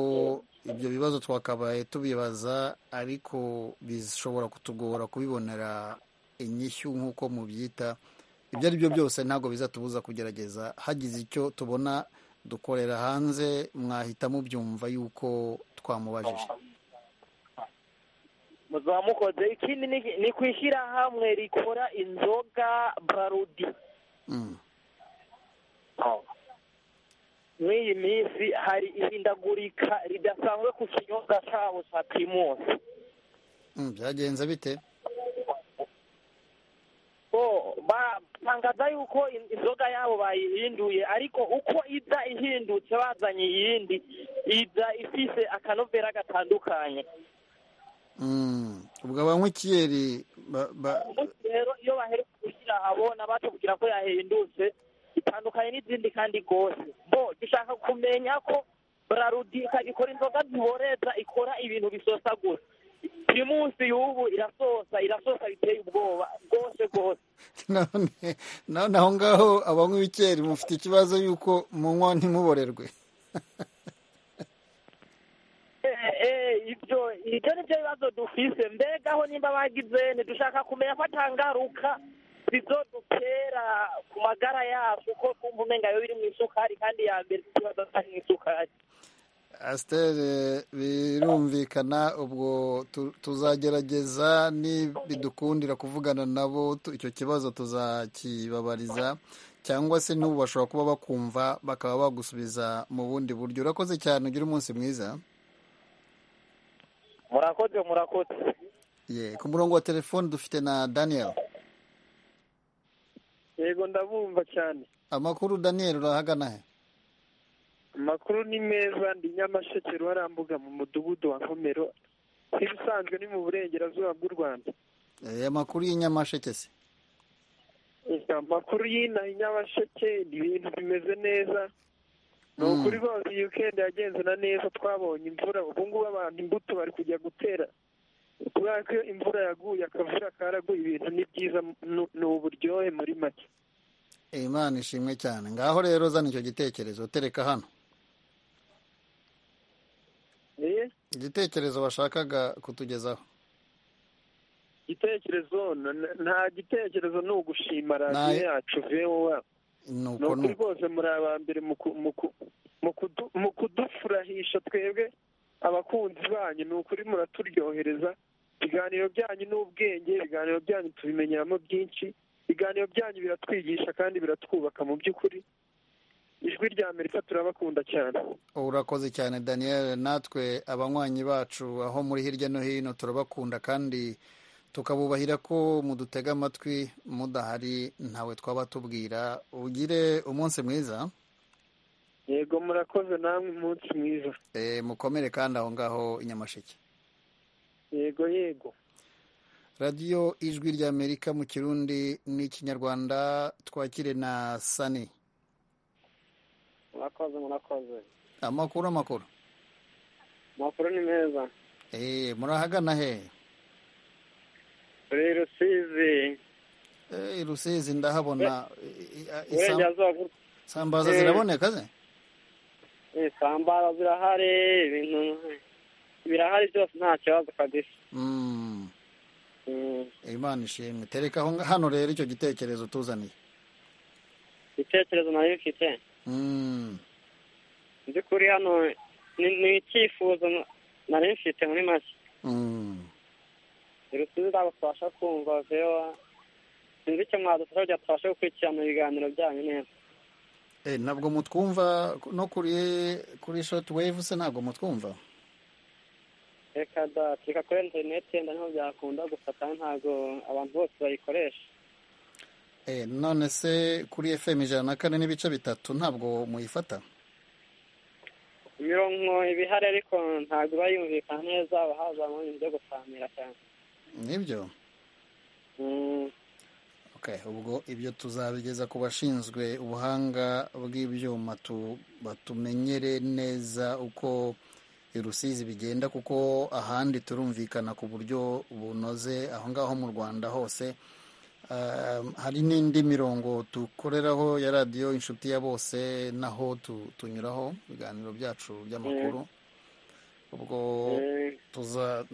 ibyo bibazo twakabaye tubibaza ariko bishobora kutugora kubibonera inyishyu nk'uko mubyita ibyo ari byo byose ntabwo bizatubuza kugerageza hagize icyo tubona dukorera hanze mwahita mubyumva yuko twamubajije muzamukoze ikindi ni- ni ku ishyirahamwe rikora inzoga barudi Mm. mw'iyi minsi hari ihindagurika ridasanzwe ku kinyobwa cyabo cya pirimusi Mm, byagenze bite bo batangaza yuko in- inzoga yabo bayihinduye ariko uko iza ihindutse bazanye iyindi iza ifise akanovera gatandukanye Mm. ubwo abankwikiyeri ba- ba- umunsi rero iyo baheruka gushyira abona batubwira ko yahindutse itandukanye n'izindi kandi rwose bo dushaka kumenya ko burarudika ikora inzoga ziboreza ikora ibintu bisosa gusa uyu munsi y'ubu irasosa irasosa biteye ubwoba rwose rwose none none aho ngaho abanywi b'ikeri mufite ikibazo yuko munywa ntimuborerwe Eh, eh, ibyo ibyo ni byo bibazo dufise mbegaho nimba bagize ntidushaka kumenya ko atangaruka bizodutera ku magara yacu ko twumva umenga yo biri mu isukari kandi ya mbere ikibazo ari mu isukari asiteri birumvikana ubwo tu- tuzagerageza nibidukundira kuvugana nabo tu- icyo kibazo tuzakibabariza cyangwa se n'ubu bashobora kuba bakumva bakaba bagusubiza mu bundi buryo urakoze cyane ugira umunsi mwiza murakoze murakoze ye ku murongo wa telefoni dufite na daniel yego ndabumva cyane amakuru daniel urahagana he amakuru ni meza ndi nyamasheke ruharambuga mu mudugudu wa nkomero nk'ibisanzwe ni mu burengerazuba bw'u rwanda Eh, amakuru y'inyamasheke se Eka, amakuru y'inaha i nyamasheke ibintu bimeze neza ni ukuri rwose iyi weekend yagenzena neza twabonye imvura ubu ngubu abantu imbuto bari kujya gutera kubera ko imvura yaguye akavura karaguye ibintu ni byiza nu- ni uburyohe muri make imana ishimwe cyane ngaho rero zana icyo gitekerezo tereka hano Eh, igitekerezo washakaga kutugezaho igitekerezo n- n- nta gitekerezo ni ugushima radiyo Nta- yacu vowa ni ni uko ni ukuri uko rwose muri aba mbere mu ku- mu ku- mu kudu- mu kudufurahisha twebwe abakunzi banyu ni ukuri muraturyohereza ibiganiro byanyu ni ubwenge ibiganiro byanyu tubimenyeramo byinshi ibiganiro byanyu biratwigisha kandi biratwubaka mu by'ukuri ijwi rya amerika turabakunda cyane urakoze cyane daniel natwe abanywanyi bacu aho muri hirya no hino turabakunda kandi tukabubahira ko mudutega amatwi mudahari ntawe twaba tubwira ugire umunsi mwiza yego murakoze namwe umunsi mwiza Eh, mukomere kandi aho ngaho inyamasheke yego yego radiyo ijwi ry'amerika mu kirundi n'ikinyarwanda twakire na sani murakoze murakoze amakuru amakuru amakuru ni meza Eh, murahagana he turi rusizi Eh, i rusizi ndahabona eh, eh, isam- burengerazuba bw'u sambaza Eh. ziraboneka ze isambara zirahari ibintu birahari byose nta kibazo kabisa Mm. Mm. imana ishimwe tereka aho nga- hano rero icyo gitekerezo tuzaniye ibitekerezo nayo mfite Mm. by'ukuri hano ni- ni icyifuzo nari mfite muri make Mm. irusizi ntabwo tubasha kumva vewa sinzi icyo mwadufasha kugira ngo tubashe gukurikirana ibiganiro byanyu neza Eh, ntabwo mutwumva no kuri kuri shoti wevu se ntabwo mutwumva reka da tureka kuri interineti yenda niho byakunda gusa kandi ntabwo abantu bose bayikoresha Eh, none se kuri fm ijana na kane n'ibice bitatu ntabwo muyifata imirongo iba ihari ariko ntabwo iba yumvikana neza haba hazamo ibintu byo gusangira cyane nibyo Mm, ubwo ibyo tuzabigeza ku bashinzwe ubuhanga bw'ibyuma batumenyere neza uko irusizi bigenda kuko ahandi turumvikana ku buryo bunoze aho ngaho mu rwanda hose hari n'indi mirongo dukoreraho ya radiyo inshuti ya bose naho tunyuraho ibiganiro byacu by'amakuru ubwo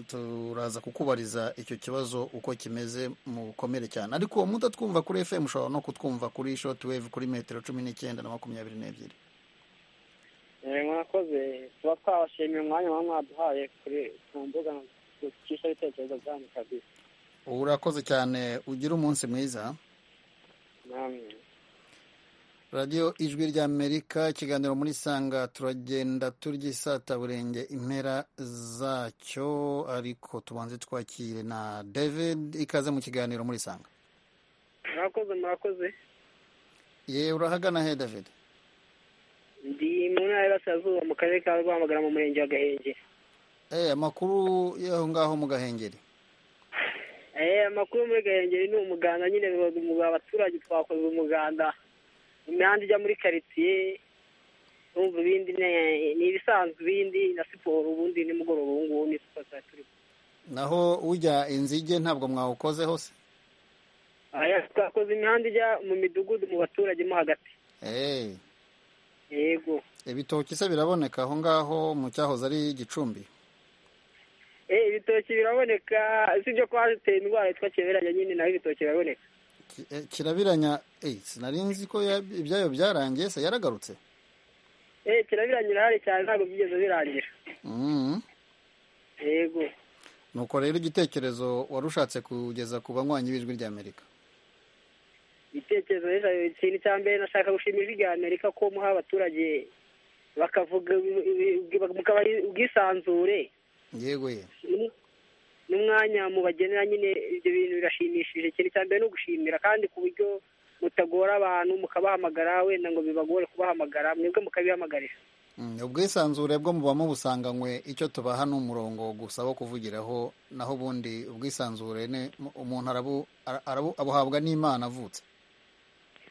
turaza kukubariza icyo kibazo uko kimeze mu bukomere cyane ariko uwo mutatwumva kuri fm ushobora no kutwumva kuri shoti wevu kuri metero cumi n'icyenda na makumyabiri n'ebyiri mwakoze tuba twabashimiye umwanya muba mwaduhaye kuri ku mbuga ducisha ibitekerezo byanyu kabisa urakoze cyane ugire umunsi mwiza namwe radiyo ijwi ry'amerika ikiganiro muri sanga turagenda tury'isataburenge impera zacyo ariko tubanze twakire na david ikaze mu kiganiro muri sanga murakoze murakoze ye urahagana he david ndi mu ntara y'Iburasirazuba mu karere ka rwamagana mu murenge wa gahengeri Eh, amakuru y'aho ngaho mu gahengeri Eh, amakuru muri gahengeri ni umuganda nyine bibaza umuganda abaturage twakoze umuganda imihanda ijya muri karitsiye urumva ibindi ne- ni ibisanzwe ibindi na siporo ubundi nimugoroba ubu ngubu ni siporo tuba turi naho ujya inzige ntabwo mwawukozeho se aya twakoze imihanda ijya mu midugudu mu baturage mo hagati Eh, yego ibitoki se biraboneka aho ngaho mu cyahoze ari gicumbi eh ibitoki biraboneka sibyo kwa biteye indwara yitwa kiberanya nyine naho ibitoki biraboneka Ki- eh, kirabiranya eh, sinari nzi ko ya- ibyayo byarangiye se yaragarutse eh kirabiranyira hari cyane ntabwo byigeze birangira Mhm. yego nuko rero igitekerezo warushatse kugeza ku banywanyi b'ijwi ry'amerika igitekerezo rero ikintu cya mbere nashaka gushimira ijwi rya amerika ko muha abaturage bakavuga ibi- ibi- ibi- mukabaha ubwisanzure yego ye Ni- n'umwanya mubagenera nyine ibyo bintu birashimishije ikintu cya mbere ni ugushimira kandi ku buryo mutagora abantu mukabahamagara wenda ngo bibagore kubahamagara mwebwe mukabihamagarira Mm, ubwisanzure bwo muba mubusanganywe icyo tubaha ni umurongo gusa wo kuvugiraho naho ubundi ubwisanzure ni umuntu arabu- ara- arabu- abuhabwa n'imana avutse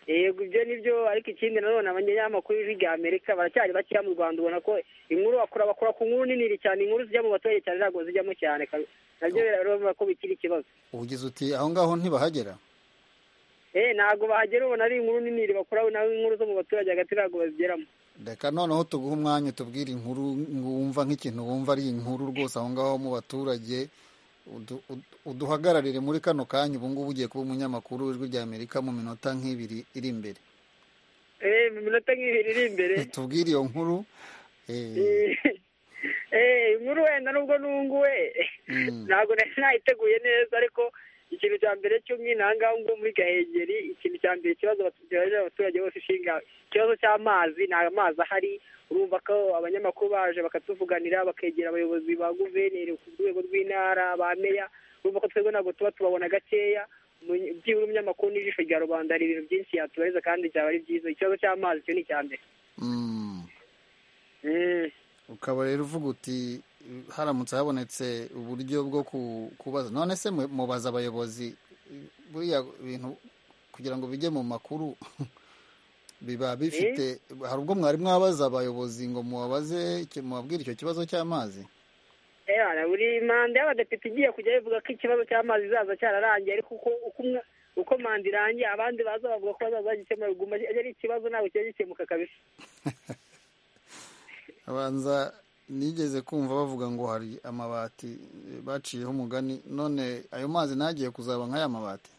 yego ibyo nibyo ariko ikindi nanone abanyamakuru b'ijwi rya amerika baracyari bakeya mu rwanda ubona ko inkuru bakora bakora ku nkuru nini cyane inkuru zijya mu baturage cyane ntabwo zijyamo cyane kabi- nabyo birabona ko bikiri ikibazo ugize uti aho ngaho ntibahagera eh ntabwo bahagera ubona ari inkuru nini bakora naho inkuru zo mu baturage hagati ntabwo bazigeramo reka noneho tuguhe umwanya utubwire inkuru wumva nk'ikintu wumva ari inkuru rwose aho ngaho mu baturage udu- udu- uduhagararire muri kano kanya ubu ngubu ugiye kuba umunyamakuru w'ijwi ry'amerika mu minota nk'ibiri iri imbere eh mu minota nk'ibiri iri imbere tubwire iyo nkuru eh, eh inkuru wenda nubwo nunguwe mm, ntabwo nari nayiteguye neza ariko ikintu cya mbere cy'umwina aha ngaha ngo muri gahengeri ikintu cya mbere ikibazo abaturage abaturage bose ishinga ikibazo cy'amazi nta mazi ahari urumva ko abanyamakuru baje bakatuvuganira bakegera abayobozi ba guverineri ku rwego rw'intara ba meya urumva ko twebwe ntabwo tuba tubabona gakeya Umunye- byibura umunyamakuru n'ijisho rya rubanda hari ibintu byinshi yatubariza kandi byaba ari byiza ikibazo cy'amazi cyo ni icya mbere mm. ukaba rero uvuga uti haramutse habonetse uburyo bwo ku- kubaza none se mwe- mubaza abayobozi eh, buriya bintu kugira ngo bijye mu makuru biba bifite hari ubwo mwari mwabaza abayobozi ngo mubabaze iki- mubabwire icyo kibazo cy'amazi Era, buri manda y'abadepite igiye kujya bivuga ko ikibazo cy'amazi zaza cyararangiye ariko uko uko umwe uko manda irangiye abandi baza bavuga ko bazaza bagikemura biguma ari ari ikibazo ntabwo kijya gikemuka kabisa abanza nigeze kumva bavuga ngo hari amabati eh, baciyeho umugani none ayo mazi ntagiye kuzaba nk'aya mabati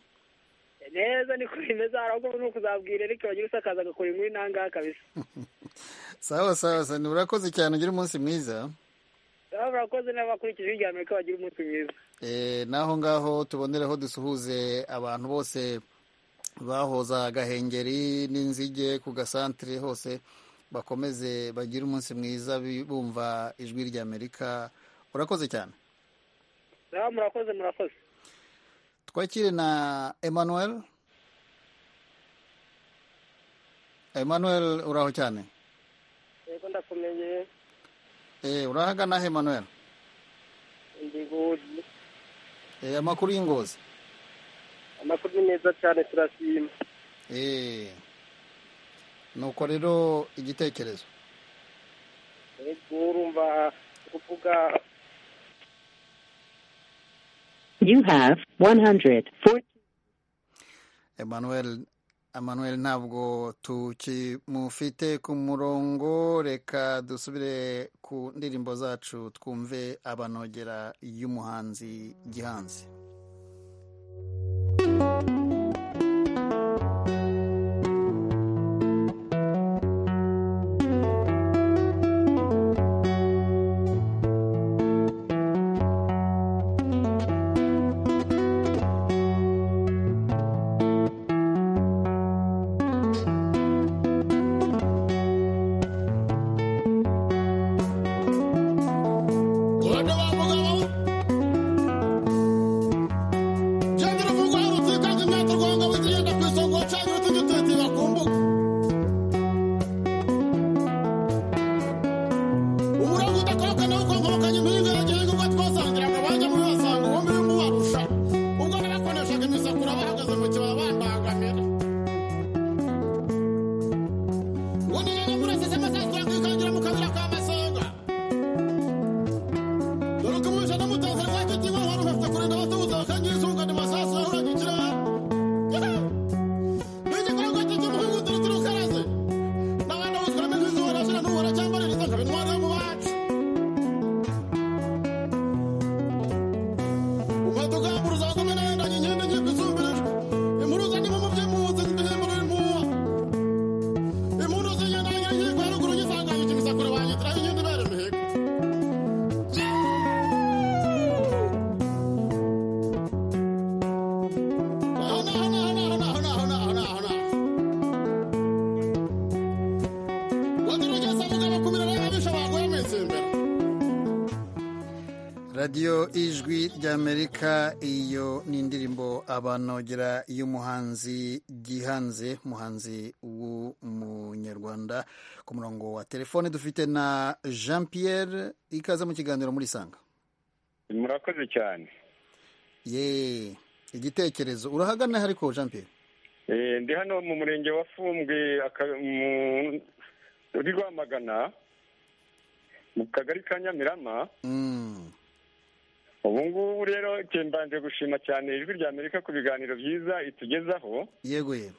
neza niko bimeze hari ahubwo ni ukuzabwira ariko bagira usakaza agakora inkuru inangaha kabisa sawa sawa sa urakoze cyane ugire umunsi mwiza baba barakoze n'abakurikije ijwi rya amerika bagira umunsi mwiza Eh, n'aho ngaho tuboneraho dusuhuze abantu bose bahoza gahengeri n'inzige ku gasantere hose bakomeze bagire umunsi mwiza bi- bumva ijwi ry'amerika urakoze cyane baba murakoze murakoze twakire na emmanuel emmanuel uraho cyane yego ndakumeye Eh, urahagana he emmanuel ndi gudi Eh, amakuru y'ingozi amakuru ni meza cyane turashima Eh. nuko rero igitekerezo yego urumva kuvuga You have 140. Emmanuel Emmanuel ntabwo tukimufite ku murongo reka dusubire ku ndirimbo zacu twumve abanogera y'umuhanzi Gihanzi radiyo ijwi ry'amerika iyo ni indirimbo abanogera y'umuhanzi gihanze muhanzi w'umunyarwanda ku murongo wa telefone dufite na jean pierre ikaze mu kiganiro muri sanga murakoze cyane ye igitekerezo urahagana ariko jean pierre Eh, ndi hano mu murenge wa fumbwe aka- mu- uri rwamagana mu kagari ka nyamirama Mm. ubu ngubu rero ke mbanje gushima cyane ijwi rya amerika ku biganiro byiza itugezaho yego yego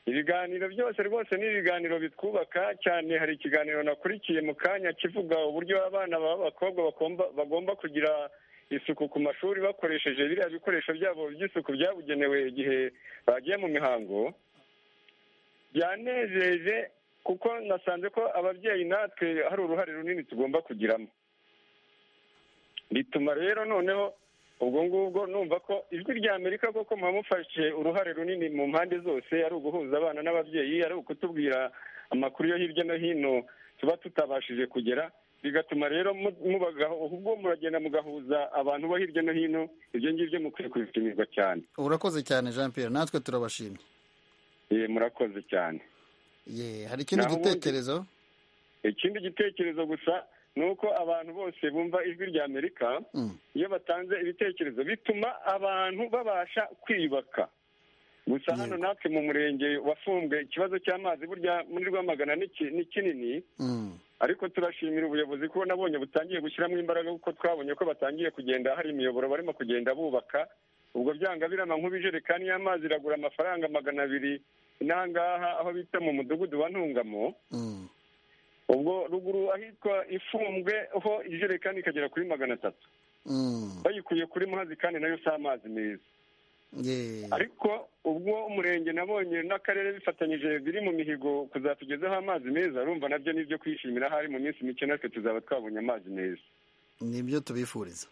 ibiganiro byose rwose ni ibiganiro bitwubaka cyane hari ikiganiro nakurikiye mu kanya kivuga uburyo abana b'abakobwa bakomba- bagomba kugira isuku ku mashuri bakoresheje biriya bikoresho byabo by'isuku byabugenewe igihe bagiye mu mihango byanejeje kuko nasanze ko ababyeyi natwe hari uruhare runini tugomba kugiramo bituma rero noneho ubwo ngubwo numva ko ijwi rya amerika koko mwamufashe uruhare runini mu mpande zose ari uguhuza abana n'ababyeyi ari ukutubwira amakuru yo hirya no hino tuba tutabashije kugera bigatuma rero mu- mubagaho ubwo muragenda mugahuza abantu bo hirya no hino ibyo ngibyo mukwiye kubishimirwa cyane urakoze cyane jean pierre natwe turabashimye Eh, murakoze cyane ye hari ikindi Naho ubundi- gitekerezo ikindi gitekerezo gusa ni uko abantu bose bumva ijwi rya amerika Mm. iyo batanze ibitekerezo bituma abantu babasha kwiyubaka gusa hano natwe mu murenge wafumbwe ikibazo cy'amazi burya muri rwamagana ni ki- ni kinini Mm. ariko turashimira ubuyobozi ko nabonye butangiye gushyiramo imbaraga kuko twabonye ko batangiye kugenda hari imiyoboro barimo kugenda bubaka ubwo byanga birama nk'ubijerekani y'amazi iragura amafaranga magana abiri n'ahangaha aho bita mu mudugudu wa ntungamo Mm. ubwo ruguru ahitwa ifumbwe ho ijerekani ikagera kuri magana atatu Mm. bayikuye kuri muhazi kandi nayo si amazi meza ye ariko ubwo umurenge nabonye n'akarere bifatanyije biri mu mihigo kuzatugezaho amazi meza urumva nabyo ni ibyo kwishimira hari mu minsi mike natwe tuzaba twabonye amazi meza nibyo tubifuriza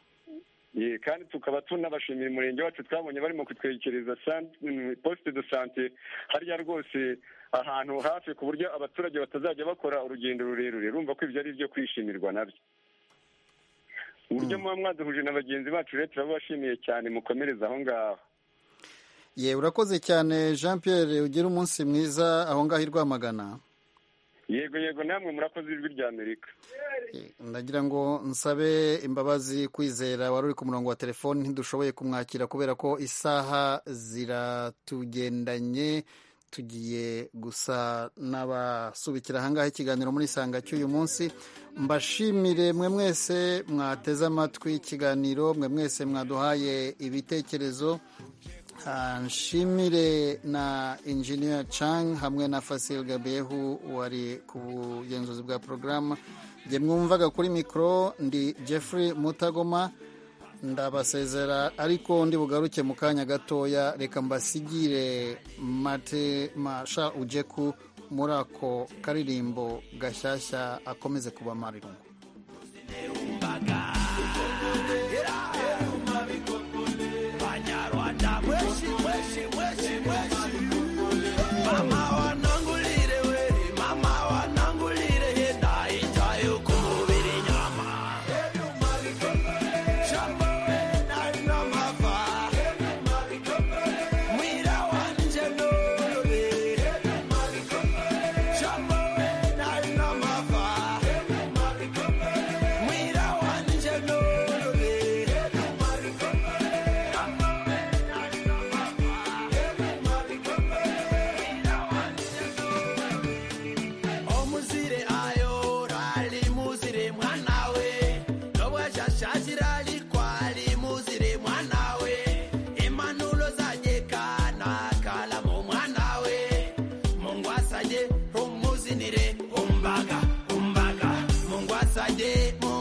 ye kandi tukaba tunabashimira umurenge wacu twabonye barimo kutwegereza san- mm, poste de sante hariya rwose ahantu hafi ku buryo abaturage batazajya bakora urugendo rurerure urumva ko ibyo ari ibyo kwishimirwa nabyo uburyo muba mwaduhuje na bagenzi bacu rero turababashimiye cyane mukomereza aho ngaho ye urakoze cyane jean pierre ugire umunsi mwiza aho ngaho i rwamagana yego yego namwe murakoze ijwi rya amerika ndagira ngo nsabe imbabazi kwizera wari uri ku murongo wa telefoni ntidushoboye kumwakira kubera ko isaha ziratugendanye tugiye gusa n'abasubikira ahangaha ikiganiro muri isanga cy'uyu munsi mbashimire mwe mwese mwateze amatwi ikiganiro mwe mwese mwaduhaye ibitekerezo nshimire na injiniya Chang hamwe na fasil gabehu wari ku bugenzuzi bwa porogaramu njye mwumvaga kuri mikoro ndi jeffrey mutagoma ndabasezera ariko ndi bugaruke mu kanya gatoya reka mbasigire mate masha ujeku muri ako karirimbo gashyashya akomeze kubamara irungu umbaga umbaga mungwasaje mu